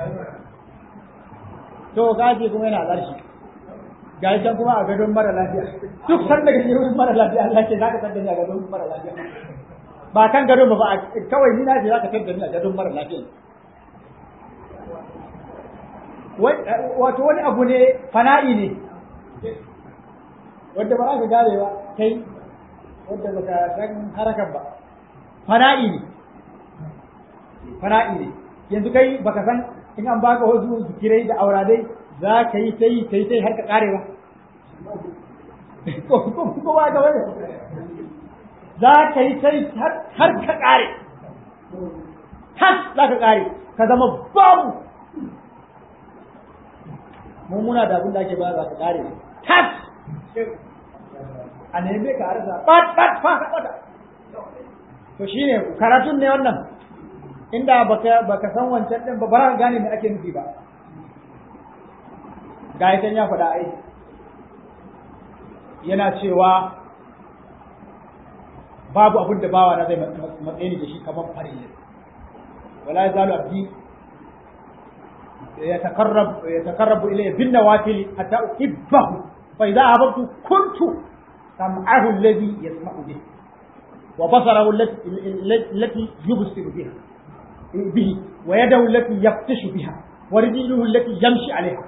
to gaji kuma yana ƙarshe ga can kuma a gadon mara lafiya duk san daga shi wurin mara lafiya Allah ce za ka tadda ni a gadon mara lafiya ba kan gadon ba ba kawai ni na ce za ka tadda ni a gadon mara lafiya wato wani abu ne fana'i ne wadda ba za ka gane ba kai wadda ba ka san harakan ba fana'i ne fana'i ne yanzu kai baka san in an baka wasu zikirai da auradai za ka yi ta yi ta yi ta yi har ka kare ba ko ba ka wani za ka yi ta yi har ka kare tas za ka kare ka zama babu mu muna da abin da ake bayar ka kare tas a neme ka arza bat bat fa ka to shine karatun ne wannan inda baka baka san wancan din ba ba ka gane me ake nufi ba ga yakan ya faɗa ai yana cewa babu abin da bawa na zai matsayi da shi kamar farille wala yazalu abdi يتقرب يتقرب إلي بالنوافل حتى أحبه فإذا أحببت كنت سمعه الذي يسمع به وبصره التي يبصر بها به ويده التي يبطش بها ورجله التي يمشي عليها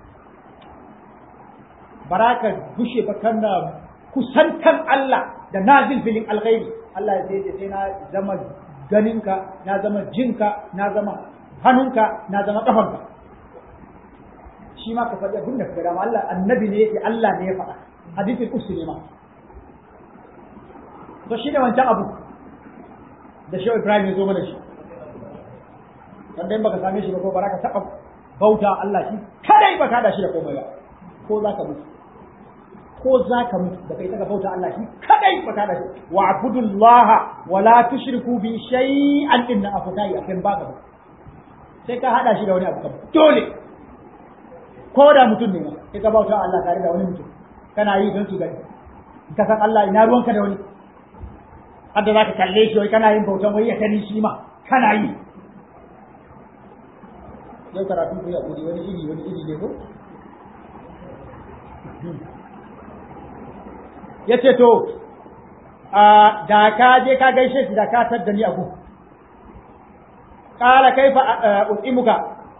baraka gushe ba kana kusantan Allah da nazil filin alghairi Allah ya ce sai na zama ganinka na zama jinka na zama hannunka na zama kafanka shi ma ka faɗi abin da ka dama Allah annabi ne yake Allah ne ya faɗa hadisin usu ne ma to shi ne wancan abu da shi Ibrahim ya zo mana shi wanda in baka same shi ba ko ba ka taɓa bauta Allah shi kadai ba ka da shi da komai ba ko za ka mutu ko za ka mutu da kai ka bauta Allah shi kadai ba ka da shi wa abudullaha wa la tushriku bi shay'an inna afatai akan baka ba sai ka hada shi da wani abu dole ko da mutum ne sai ka bauta Allah tare da wani mutum kana yi don su gani ka san Allah ina ruwanka da wani hadda za ka kalle shi wai kana yin bautan wai ya kani shi ma kana yi yau karatu ku ya kudi wani iri wani iri ne ko ya ce to da ka je ka gaishe shi da ka tadda ni abu qala kaifa utimuka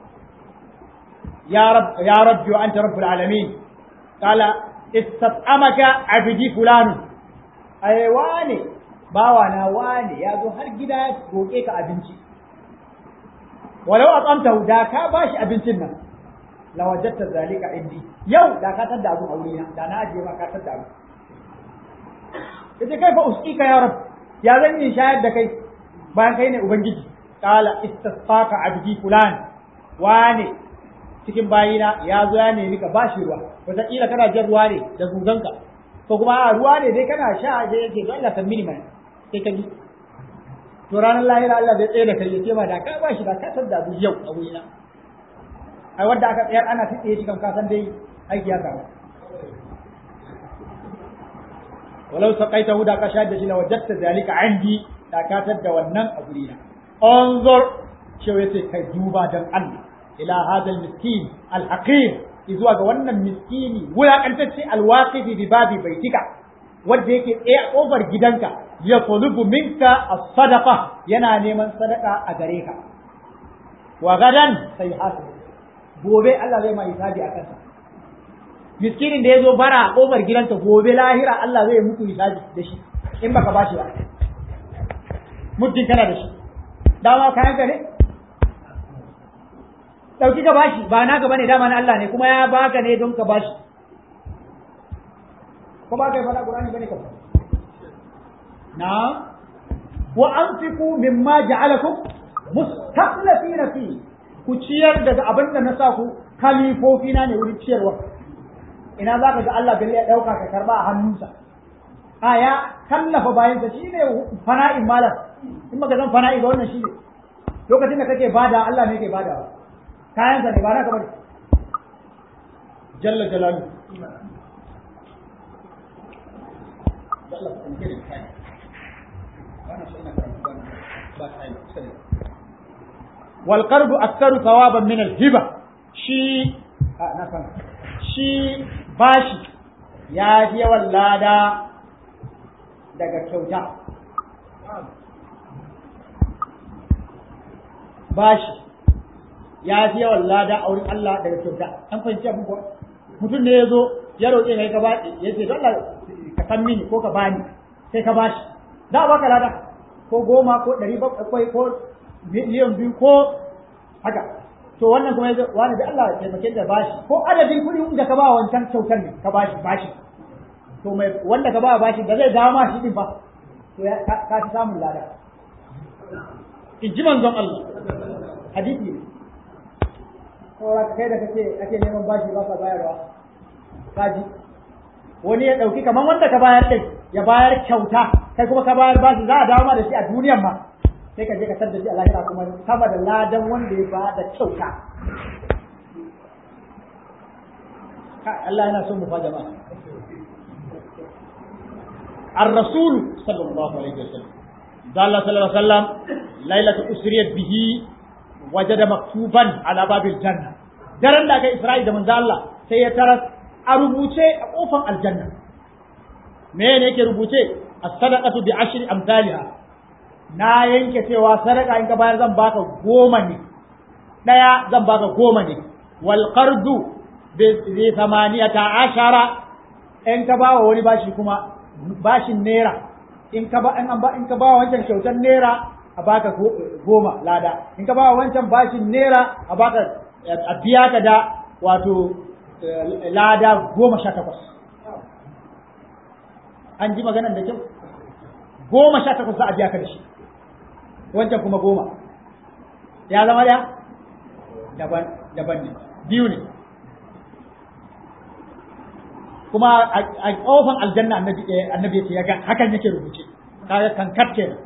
ya rab ya rabbi wa anta rabbul alamin qala istat'amaka abdi fulan ai wane bawa na wane ya zo har gida ya roke ka abinci walau at'amtahu da ka bashi abincin nan la wajadta zalika indi yau da ka tadda abu a wurina da na ajiye ma ka tadda abu yace kai fa usqika ya rab ya zan yi shayar da kai bayan kai ne ubangiji qala istasqaka abdi fulan wane cikin bayina ya zo ya nemi ka bashi ruwa wataƙila kana jan ruwa ne da zuganka ko kuma a ruwa ne dai kana sha da yake don Allah san mini mai sai ka ji to ranar lahira Allah zai tsaye da kai yace ma da ka bashi da ka tada abu yau a wurina ai wanda aka tsayar ana tsaye shi kan kasan dai aiki ya kawo walau saqaitahu da ka shayar da shi la wajadta zalika indi da ka tadda wannan a gurina anzur shi yace kai duba dan Allah ila hada miskin al-haqir izuwa ga wannan miskini wulakantacce alwaqifi bi babi baitika wanda yake tsaye a kofar gidanka ya tulubu minka as-sadaqa yana neman sadaka a gare ka wa gadan sai hasu gobe Allah zai mai hisabi a kansa miskinin da ya zo bara a kofar gidanka gobe lahira Allah zai muku hisabi da shi in baka bashi ba muddin kana da shi dama kayan ka ne dauki ka bashi ba naka bane dama na Allah ne kuma ya baka ne don ka bashi ko ba kai fada Qur'ani bane ka na wa anfiqu mimma ja'alakum mustaqlifina fi ku ciyar daga abin da na sa ku kalifofi na ne wurin ciyarwa ina za ka ga Allah bai ya dauka ka karba a hannunsa a ya kallafa bayan sa shine fana'in malam in baka zan fana'i ga wannan shine lokacin da kake bada Allah ne yake badawa kayansa ne ba na kamar jalla jalalu wal qardu aktharu thawaban min al hiba shi na san shi bashi ya fi yawan lada daga kyauta bashi ya fi yawan lada a wurin Allah daga kyauta an fahimci abin kuwa mutum ne ya zo ya roƙe kai ka bashi ya ce don Allah ka san mini ko ka bani sai ka bashi za a baka lada ko goma ko ɗari bakwai ko miliyan biyu ko haka to wannan kuma ya wani da Allah ya taimake da bashi ko adadin kuɗi da ka ba wancan kyautar ne ka bashi bashi to mai wanda ka ba bashi da zai dawo ma shi din fa to ka fi samun lada in ji manzon Allah hadisi ne saura kai da kake ake neman bashi ba ka bayarwa kaji wani ya dauki kamar wanda ka bayar din ya bayar kyauta kai kuma ka bayar bashi za a dawo ma da shi a duniyan ma sai ka je ka sadda shi a lahira kuma sama da ladan wanda ya ba da kyauta Allah yana son mu fa jama'a الرسول صلى الله عليه وسلم قال الله صلى الله عليه وسلم ليلة أسريت به وجد مكتوبا على باب الجنة daren da aka Isra'i da manzo Allah sai ya taras a rubuce a kofar aljanna me ne yake rubuce as-sadaqatu bi ashri amsalha na yanke cewa sadaka in ka bayar zan baka goma ne daya zan baka goma ne wal qardu bi thamaniyata ashara in ka bawa wani bashi kuma bashin naira in ka ba in an ba in ka bawa wancan kyautar naira a baka goma lada in ka bawa wancan bashin naira a baka a biya ka da wato lada goma sha takwas an ji maganar da kyau goma sha takwas za a biya ka da shi wancan kuma goma ya zama da daban daban ne biyu ne kuma a kofan aljanna annabi annabi yace yaga hakan yake rubuce kaga kankat kenan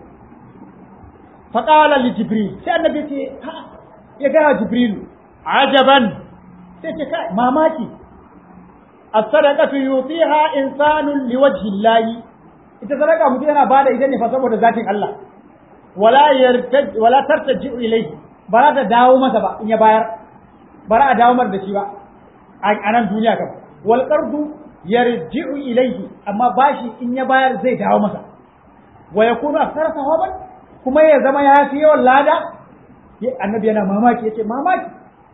fa qala li jibril sai annabi yace ha ya ga jibril ajaban sai ce kai mamaki as-sadaqatu yutiha insanun liwajhi llahi ita sadaka mutum yana bada ita ne fa saboda zatin Allah wala yartaj wala tartaji ilayhi ba za ta dawo masa ba in ya bayar ba za a dawo mar da shi ba a nan duniya kam wal qardu yarji'u ilayhi amma bashi in ya bayar zai dawo masa wa yakunu akthara sawaban kuma ya zama ya fi yawan lada annabi yana mamaki yace mamaki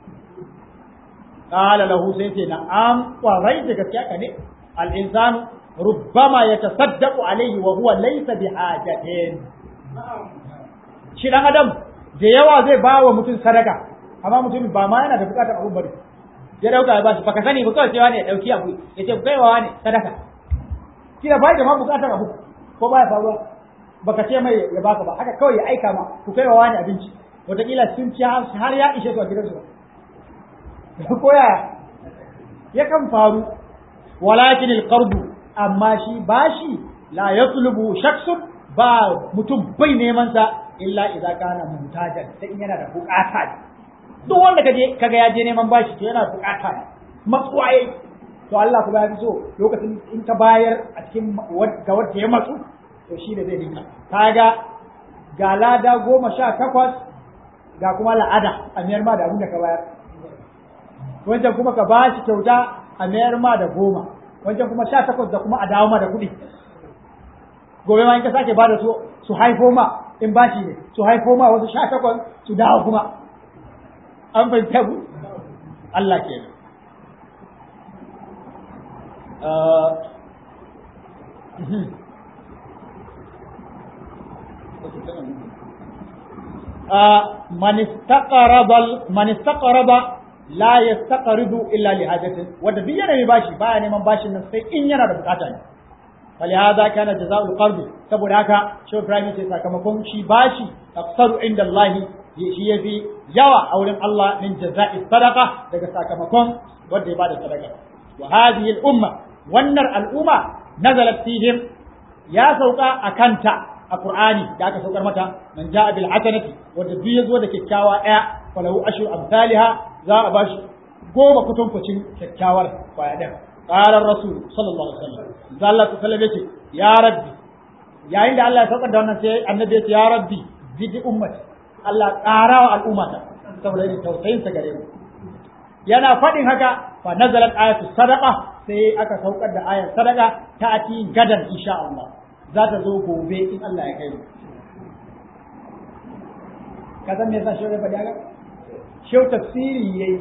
qala lahu sai ce na'am wa rai da gaskiya ka ne al insanu rubbama yatasaddaqu alayhi wa huwa laysa bihajatin shi dan adam da yawa zai ba wa mutum sadaka amma mutum ba ma yana da bukatar abun bari ya dauka ya bashi baka sani ba kawai cewa ne ya dauki abu ya ce kaiwa ne sadaka kila bai da ma bukatar abu ko baya faruwa baka ce mai ya baka ba haka kawai ya aika ma ku kaiwa wani abinci wataƙila sun ci har ya ishe su a gidansu ko yaya yakan faru walakin alqardu amma shi bashi la yatlubu shakhsun ba mutum bai neman sa illa idza kana mutajan sai in yana da bukata ne duk wanda kaje kaga ya je neman bashi to yana bukata ne matsuwaye to Allah kuma ya fi so lokacin in ka bayar a cikin ga wanda ya matsu to shi da zai dinka kaga ga lada goma sha takwas ga kuma la'ada a miyar ma da abin da ka bayar wancan kuma ka bashi kyauta a mayar ma da goma wancan kuma sha takwas da kuma a dawo ma da kuɗi gobe ma in ka sake ba da su su haifo ma in bashi ne su haifo ma wasu sha takwas su dawo kuma an fahimta ku Allah ke man istaqarada man istaqarada la yastaqridu illa li hajatin wanda duk yana mai bashi baya neman bashin nan sai in yana da bukata ne فلهذا كان جزاء القرض saboda haka shi Ibrahim ce sakamakon shi bashi aksaru inda Allah shi yafi yawa a wurin Allah min jaza'i sadaqa daga sakamakon wanda ya bada sadaka wa hadhihi al-umma wannan al'umma nazalat fihim ya sauka akanta a Qur'ani da aka saukar mata man ja'a bil hasanati wanda duk yazo da kyakkyawa daya falahu ashru amsalha za a bashi goma kutunkucin kyakkyawar kwaya daya قال الرسول صلى الله عليه وسلم قال الله تعالى يce ya rabbi yayin da Allah ya saukar da wannan sai annabi ya ce ya rabbi zidi ummati Allah ƙara wa al'ummata saboda yin tausayin sa gare mu yana faɗin haka fa nazalat ayatu sadaqa sai aka saukar da ayar sadaqa ta ati gadan insha Allah za ta zo gobe in Allah ya kai mu ka san me yasa shi ya faɗi haka shi tafsiri yayi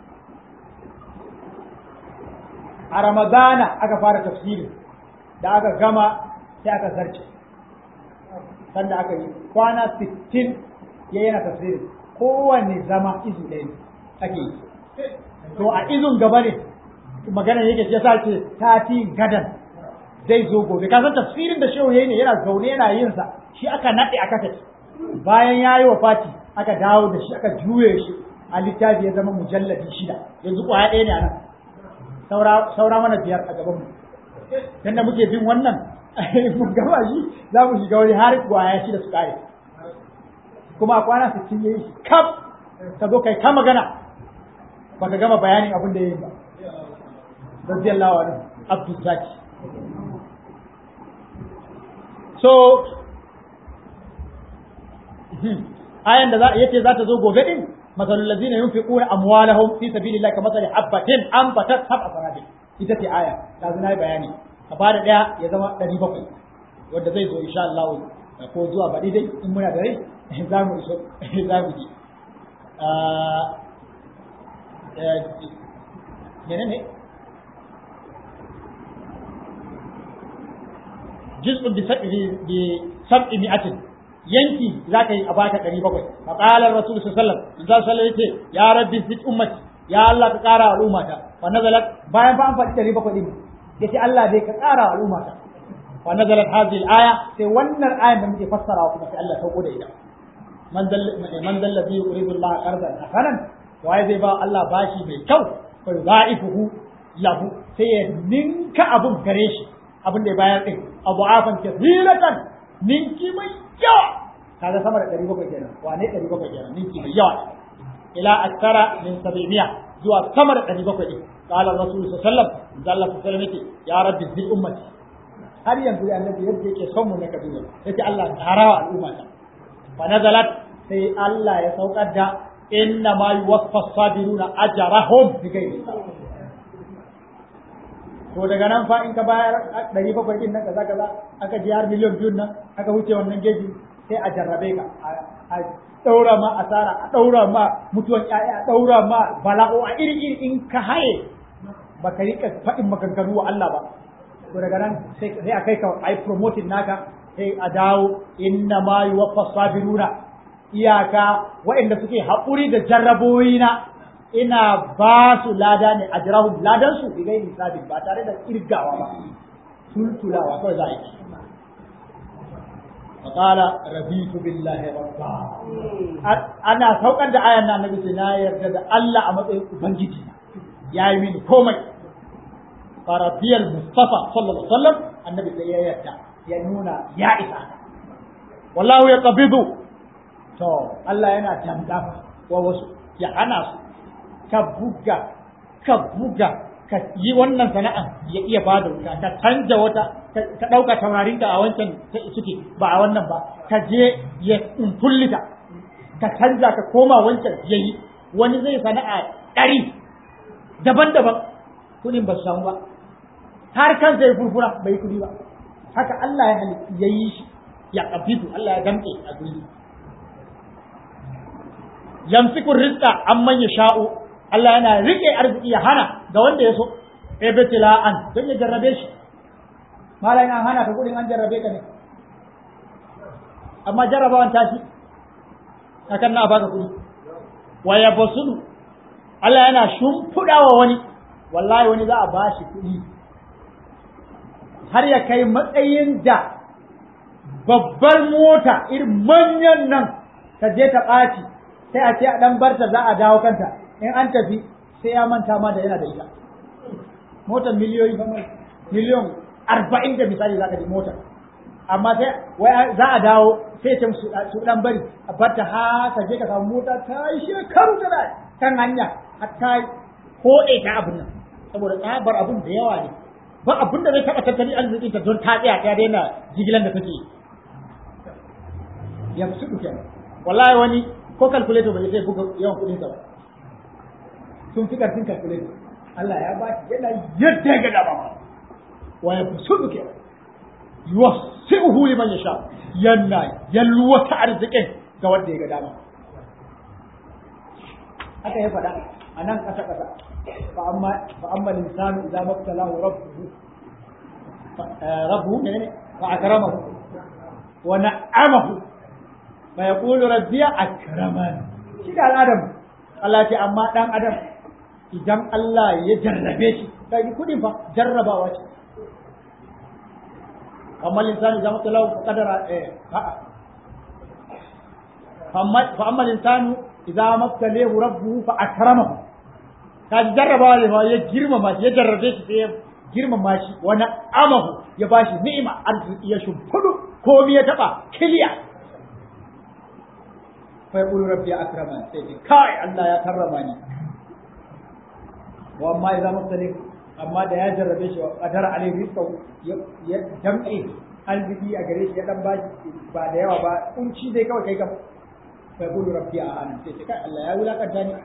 a ramadana aka fara tafsiri da aka gama sai aka zarce sanda aka yi kwana 60 ya yana tafsiri kowane zama izu ɗaya ne ake yi to a izun gaba ne magana yake ya sa ce tati gadan zai zo gobe ka san tafsirin da shehu yayi ne yana zaune yana yin sa shi aka nade aka tafi bayan yayi wa fati aka dawo da shi aka juye shi a littafi ya zama mujalladi shida yanzu kwaya ɗaya ne a nan saura mana biyar a gabanmu dan da muke bin wannan mun gaba shi za mu shiga wani har kwaya shi da su kare kuma a kwana sittin yayi shi kaf ka zo kai ka magana baka gama bayanin abin da yayi ba radiyallahu anhu abdul zaki so ayan da za yace za ta zo gobe din مثل الذين ينفقون اموالهم في سبيل الله كمثل حبة انبتت سبع سنابل ita ce aya ta zuna bayani a bada daya ya zama ɗari bakwai wanda zai zo insha Allah ko zuwa baɗi dai in muna da rai za mu iso za mu ji mene ne juz'un bi sab'i mi'atin yanki za ka yi a baka ɗari bakwai fa qala rasul sallallahu alaihi wasallam yace ya rabbi zid ummati ya Allah ka ƙara al'ummata fa nazalat bayan fa an faɗi ɗari bakwai din yace Allah dai ka ƙara al'ummata fa nazalat hadhihi al-aya sai wannan ayan da muke fassarawa kuma sai Allah ya sauko da ita man dal man dal ladhi yuridu Allah qardan hasanan waye zai ba Allah bashi mai kyau fa yudha'ifuhu lahu sai ya ninka abun gare shi abin da ya bayar din abu afan kathiratan ninki mai yawa kaga sama da ɗari bakwai kenan wane ɗari bakwai kenan ninki mai yawa ila aktara min sabimiya zuwa sama da ɗari bakwai ɗin qala rasul sallallahu alaihi wasallam da Allah sallallahu alaihi wasallam ya rabbi zid ummati har yanzu ya annabi yadda yake son mu na kabila yace Allah tarawa al'ummata fa nazalat sai Allah ya saukar da inna ma yuwaffa sabiruna ajrahum bi ghairi to daga nan fa in ka bayar ɗari bakwai ɗin nan kaza kaza aka ji har miliyan biyun nan aka wuce wannan geji sai a jarrabe ka a ɗaura ma asara a ɗaura ma mutuwan ƴaƴa a ɗaura ma bala'o a iri iri in ka haye ba ka rika faɗin maganganu wa Allah ba to daga nan sai a kai ka ai promoting naka sai a dawo inna ma yuwaffa sabiruna iyaka waɗanda suke haƙuri da jarraboyi na ina ba su lada ne ajrahum ladan su bi gairi hisabin ba tare da kirgawa ba tultulawa kawai za a yi فقال رضيت بالله ربا ana saukar da ayan nan nabi sai na yarda da Allah a matsayin ubangiji yayi mini komai faradiyal mustafa sallallahu alaihi wasallam annabi sai ya yarda ya nuna ya isa wallahu ya qabidu to Allah yana tamda wa wasu ya hana su ka buga ka buga ka yi wannan sana'a ya iya ba da wuta ka canja wata ka ɗauka taurarin ka a wancan suke ba a wannan ba ka je ya kullita ka canja ka koma wancan ya yi wani zai sana'a ɗari daban-daban kuɗin ba su samu ba har kansa ya furfura bai kuɗi ba haka Allah ya ya yi shi ya ƙabidu Allah ya damƙe a guri yamsiku rizqa amman yasha'u Allah yana rike arziki ya hana ga wanda ya so ibtila'an don ya jarrabe shi malam an hana ka kudin an jarrabe ka ne amma jarrabawan tashi akan na baka kudi wa yabsudu Allah yana shimfiɗawa wani wallahi wani za a bashi kudi har ya kai matsayin da babbar mota irin manyan nan ta je ta ɓaci sai a ce a ɗan barta za a dawo kanta in an tafi sai ya manta ma da yana da ita motar miliyoyi ba miliyon arba'in da misali za ka ji motar amma sai wai za a dawo sai ce su dan bari a barta haka je ka samu mota ta yi shekaru tana kan hanya har ta koɗe ta abin nan saboda tsabar abin da yawa ne ba abin da zai taɓa tattalin arzikin ta don ta tsaya ta daina jigilan da take yi ya fi su kenan wallahi wani ko calculator bai sai buga yawan kuɗin sa ba sun fi ƙarfin calculator Allah ya ba shi yana yadda ya ga dama ma wa ya fusudu ke yuwassi'uhu liman yasha yana yalwata arzikin ga wanda ya ga dama haka ya faɗa a nan ƙasa ƙasa fa amma fa amma linsanu idza mabtalahu rabbuhu rabbuhu ne fa akramahu wa na'amahu fa yaqulu rabbi akraman shi da adam Allah ce amma dan adam idan Allah ya jarrabe shi kai kudin fa jarrabawa ce amma linsanu zama talau fa qadara eh a'a fa amma linsanu idza mabtalahu rabbuhu fa akramahu ka jarrabawa ne fa ya girmama shi ya jarrabe shi sai ya girmama shi wani amahu ya bashi ni'ima arziki ya shimfudu komai ya taba kiliya fa yaqulu rabbi akraman sai ce kai Allah ya karrama ni wa amma idan mutane amma da ya jarrabe shi wa qadar alai rizqa ya damke arziki a gare shi ya dan bashi ba da yawa ba kunci dai kawai kai kam fa yaqulu rabbi ahana sai ce kai Allah ya wulakanta ni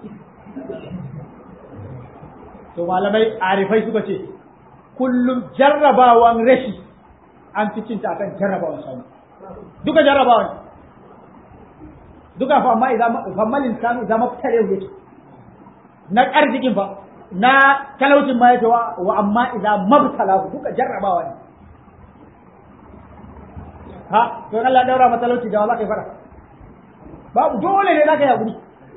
to malamai arifai suka ce kullum jarrabawan rashi an fi cinta akan jarrabawan samu duka jarrabawan duka fa amma idan fa malin sanu idan mafitare yake na arzikin fa na talaucin ma yake wa amma idan mabtala duka jarrabawa ne ha to Allah daura ma talauci da wala kai fara babu dole ne zaka yi hakuri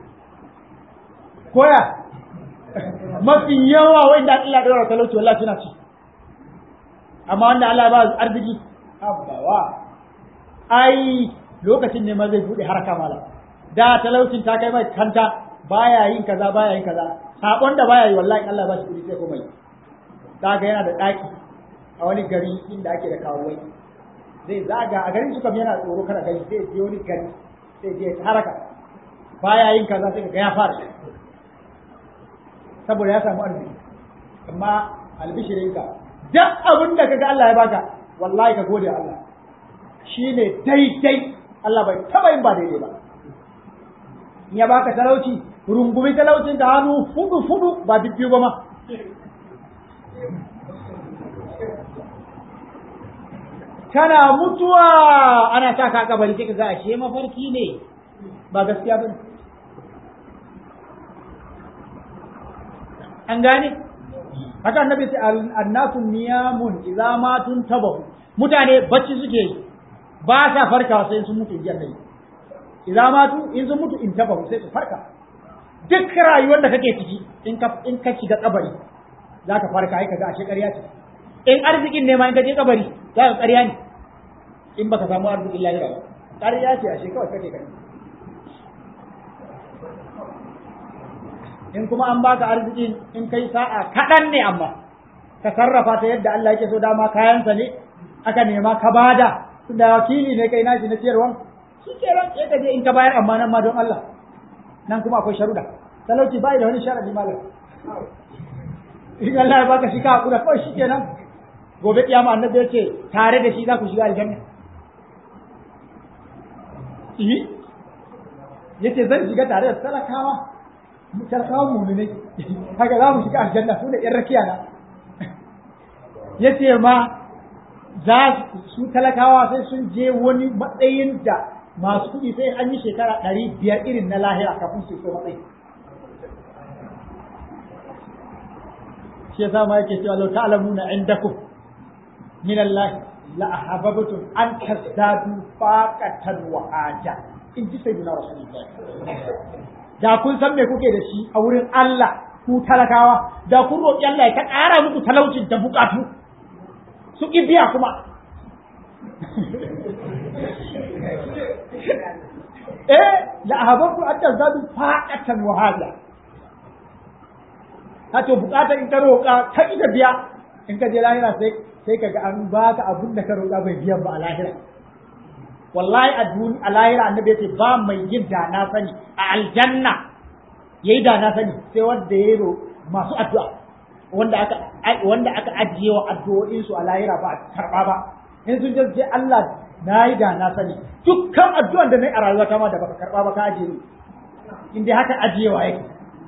koya mafi yawa wanda Allah daura talauci wallahi suna ci amma wanda Allah ba arziki abbawa ai lokacin ne ma zai bude haraka mala da talaucin ta kai mai kanta baya yin kaza baya yin kaza sabon da baya yi wallahi Allah ba shi kudi sai kuma yi daga yana da daki a wani gari inda ake da kawai zai zaga a garin su kam yana tsoro kada gani sai je wani gari sai je haraka baya yin kaza sai ga ya fara saboda ya samu arziki amma albishirinka duk abin da kaga Allah ya baka wallahi ka gode Allah shine daidai Allah bai taba yin ba daidai ba in ya baka talauci rungumi talaucin ka hannu fudu fudu ba bibbiyu ba ma kana mutuwa ana sa ka kabari sai ka ga ashe mafarki ne ba gaskiya bane an gane haka annabi ce annasu niyamun idza matun tabahu mutane bacci suke yi ba sa farkawa sai sun mutu jiya nabi idza matu in sun mutu in tabahu sai su farka duk rayuwar da kake ciki in ka in ka shiga kabari za ka farka ai kaga ashe ƙarya ce in arzikin ne ma in ka je kabari za ka ƙarya ne in baka samu arzikin lahira ba ƙarya ce ashe kawai kake kai in kuma an baka arzikin in kai sa'a kaɗan ne amma ka sarrafa ta yadda Allah yake so dama kayansa ne aka nema ka bada da wakili ne kai nashi na ciyarwa shi kenan sai ka je in ka bayar amma nan ma don Allah nan kuma akwai sharuda talauci bai da wani sharadi malam in Allah ya baka shi ka hakura kawai shi kenan gobe kiyama annabi ya ce tare da shi za ku shiga aljanna yi yace zan shiga tare da talakawa talakawan muminai haka za mu shiga aljanna su da yan rakiya na yace ma za su talakawa sai sun je wani matsayin da masu kuɗi sai an yi shekara ɗari biyar irin na lahira kafin su so matsayi shi yasa ma yake cewa lau ta'lamuna indakum min Allah la ahabbtum an tazdadu faqatan wa haja in ji sayyidina rasulullahi da kun san me kuke da shi a wurin Allah ku talakawa da kun roƙi Allah ya ta ƙara muku talaucin da bukatu su ki biya kuma eh la ahabbtum an tazdadu faqatan wa haja to bukatar in ka roƙa ta ita biya in ka je lahira sai sai kaga an baka abin da ka roƙa bai biyan ba a lahira wallahi a duni a lahira annabi yace ba mai yin da na sani a aljanna yayi da na sani sai wanda ya ro masu addu'a wanda aka wanda aka ajiye wa addu'o'in su a lahira ba a karba ba in sun je sai Allah nayi da na sani dukkan addu'an da nayi a rayuwata ma da baka karba ba ka ajiye in dai haka ajiyewa yake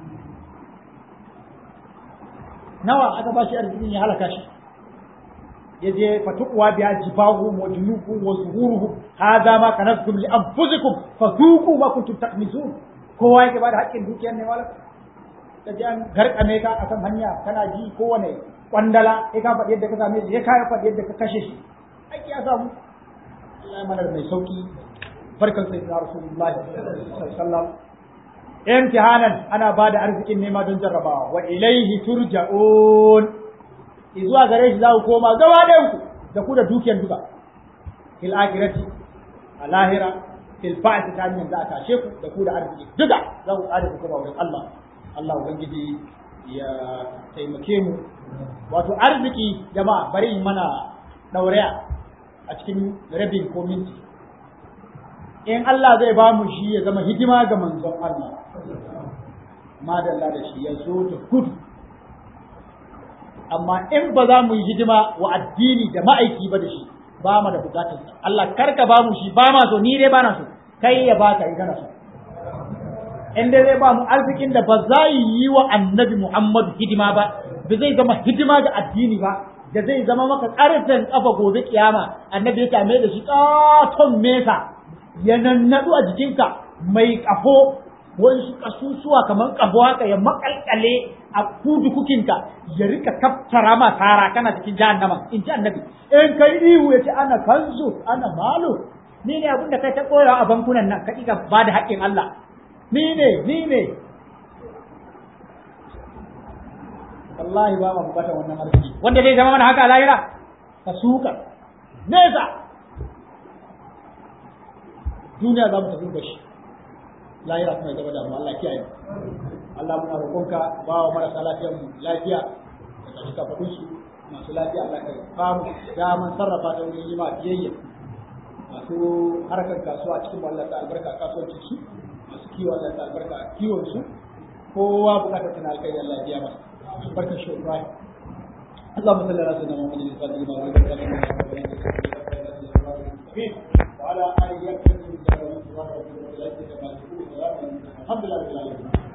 nawa aka ba shi arzikin ya halaka shi ya je fatuwa biya jibahu wa junubu wa zuhuruhu hadha ma kanaztum li anfusikum fadhuqu ma kuntum taknizun kowa yake ba da haƙƙin dukiyar ne wala ka ji an garkame ka akan hanya kana ji kowane kwandala sai ka faɗi yadda ka same shi ya kaya faɗi yadda ka kashe shi aiki ya samu Allah ya mana mai sauki barkan sayyidina rasulullahi sallallahu alaihi wasallam imtihanan ana ba da arzikin nema don jarrabawa wa ilaihi turja'un zuwa gare shi za ku koma gaba ɗayan ku da ku da dukiyar duka fil akhirati a lahira fil ba'th ta hanyar za a tashe ku da ku da arziki duka za ku tsare ku kuma wurin Allah Allah ubangiji ya taimake mu wato arziki jama'a bari in mana dauraya a cikin rabin ko minti in Allah zai ba mu shi ya zama hidima ga manzon Allah madalla da shi ya zo da gudu amma in ba za mu yi hidima wa addini da ma'aiki ba da shi ba mu da bukatar sa Allah karka ba mu shi ba ma so ni dai ba na so kai ya baka in kana so in dai zai ba mu arzikin da ba za yi wa annabi Muhammadu hidima ba ba zai zama hidima ga addini ba da zai zama maka karfin kafa gobe kiyama annabi ya tame da shi katon mesa ya nannaɗu a jikinka mai ƙafo wasu ƙasusuwa kamar ƙafo haka ya makalkale a kudu kukinka ya rika kaftara ma tara kana cikin jahannama in ji annabi in kai ihu ya ce ana kanzu ana malo ni ne abin da kai ta koyawa a bankunan nan ka ka ba da haƙƙin Allah ni ne ni ne wallahi ba ma bukatar wannan arziki wanda zai zama mana haka a lahira ka suka nesa duniya za mu tafi da shi lahira kuma ya zama da mu Allah kiyaye Allah muna roƙonka ba wa marasa lafiyar mu lafiya da kashi kafadun su masu lafiya Allah ka ba mu daman sarrafa ta wurin yi ma biyayya masu harkar kasuwa cikin mu Allah ta albarka a kasuwancin su masu kiwo Allah ta albarka a kiwon su kowa bukatar tana alkai Allah ya biya masa barkar shi Ibrahim اللهم صل على سيدنا محمد الفاتح لما ولد وعلى اله وصحبه وسلم الحمد لله رب العالمين